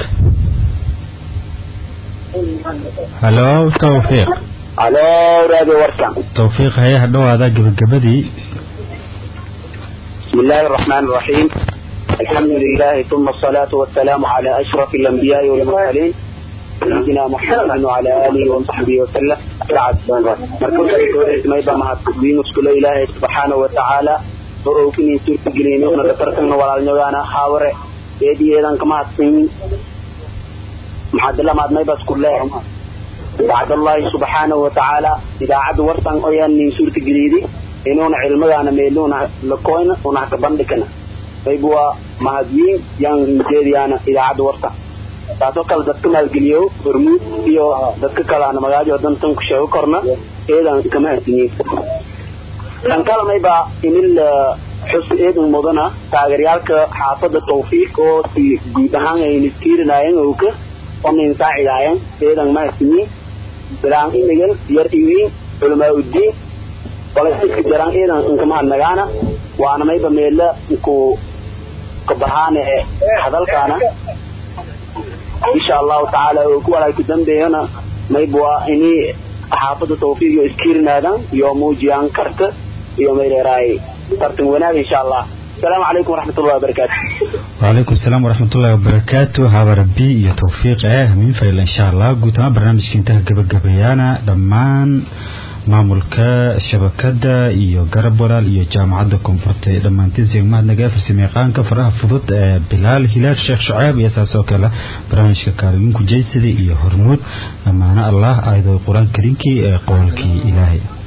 hallow tawfiiq
halo raadi warkan
tawfiiq haye hadhowaada gabagabadii
بسم الله الرحمن الرحيم الحمد لله ثم الصلاة والسلام على أشرف الأنبياء والمرسلين سيدنا محمد وعلى آله وصحبه وسلم بعد مركز ما يبقى مع التقديم وسكول إله سبحانه وتعالى وروكني سورة جليني ونتفرقنا ولا نجانا حاورة يدي إذا كما تسمين محد الله ما يبقى سكول الله بعد الله سبحانه وتعالى إذا عد ورطان أيان من سورة جليدي inuuna cilmadaana meeluuna lakoyna una haka bandhigana qayb waa mahadwiin yaan jeediyaana idaacadda warta taasoo kale dadka maalgeliyo hormuud iyo dadka kaleana magaajo dantan ku sheego korna eedan kama hadiniin kan kale mayba inil xus eedan mudana taageeryaalka xaafadda tawfiiq oo si guud ahaan ay niskiirinaayeen owka onayn saacidaayeen eedan ma hadiniin bilaan imigan yar iwiin culamaa uddiin walaska jaraan iidan inkamahadnagaana waana mayba meela ku kabahaane hadalkaana insha allahu tacaala oo ku walaay ku dambeeyana mayba waa ini xaafadda tawfiiq iyo iskiirinaadaan iyo muujiyaan karta iyo mayleeraay tartan wanaag insha allah السلام عليكم ورحمة الله وبركاته
وعليكم السلام ورحمة الله وبركاته هذا ربي يا توفيق اه من فايل إن شاء الله قلت ما برنامج كنتها قبل قبيانا دمان maamulka shabakada iyo garab walaal iyo jaamacadda koonfurta ee dhammaantiin sigmahadnaga farsamayaqaanka faraha fudud ee bilaal hilaal sheekh shuceeb iyo saas oo kale barnaamijka kaalimiinku jeysida iyo hormuud dhammaano allah aayadoo qur-aan kariinkii ee qowlkii ilaahay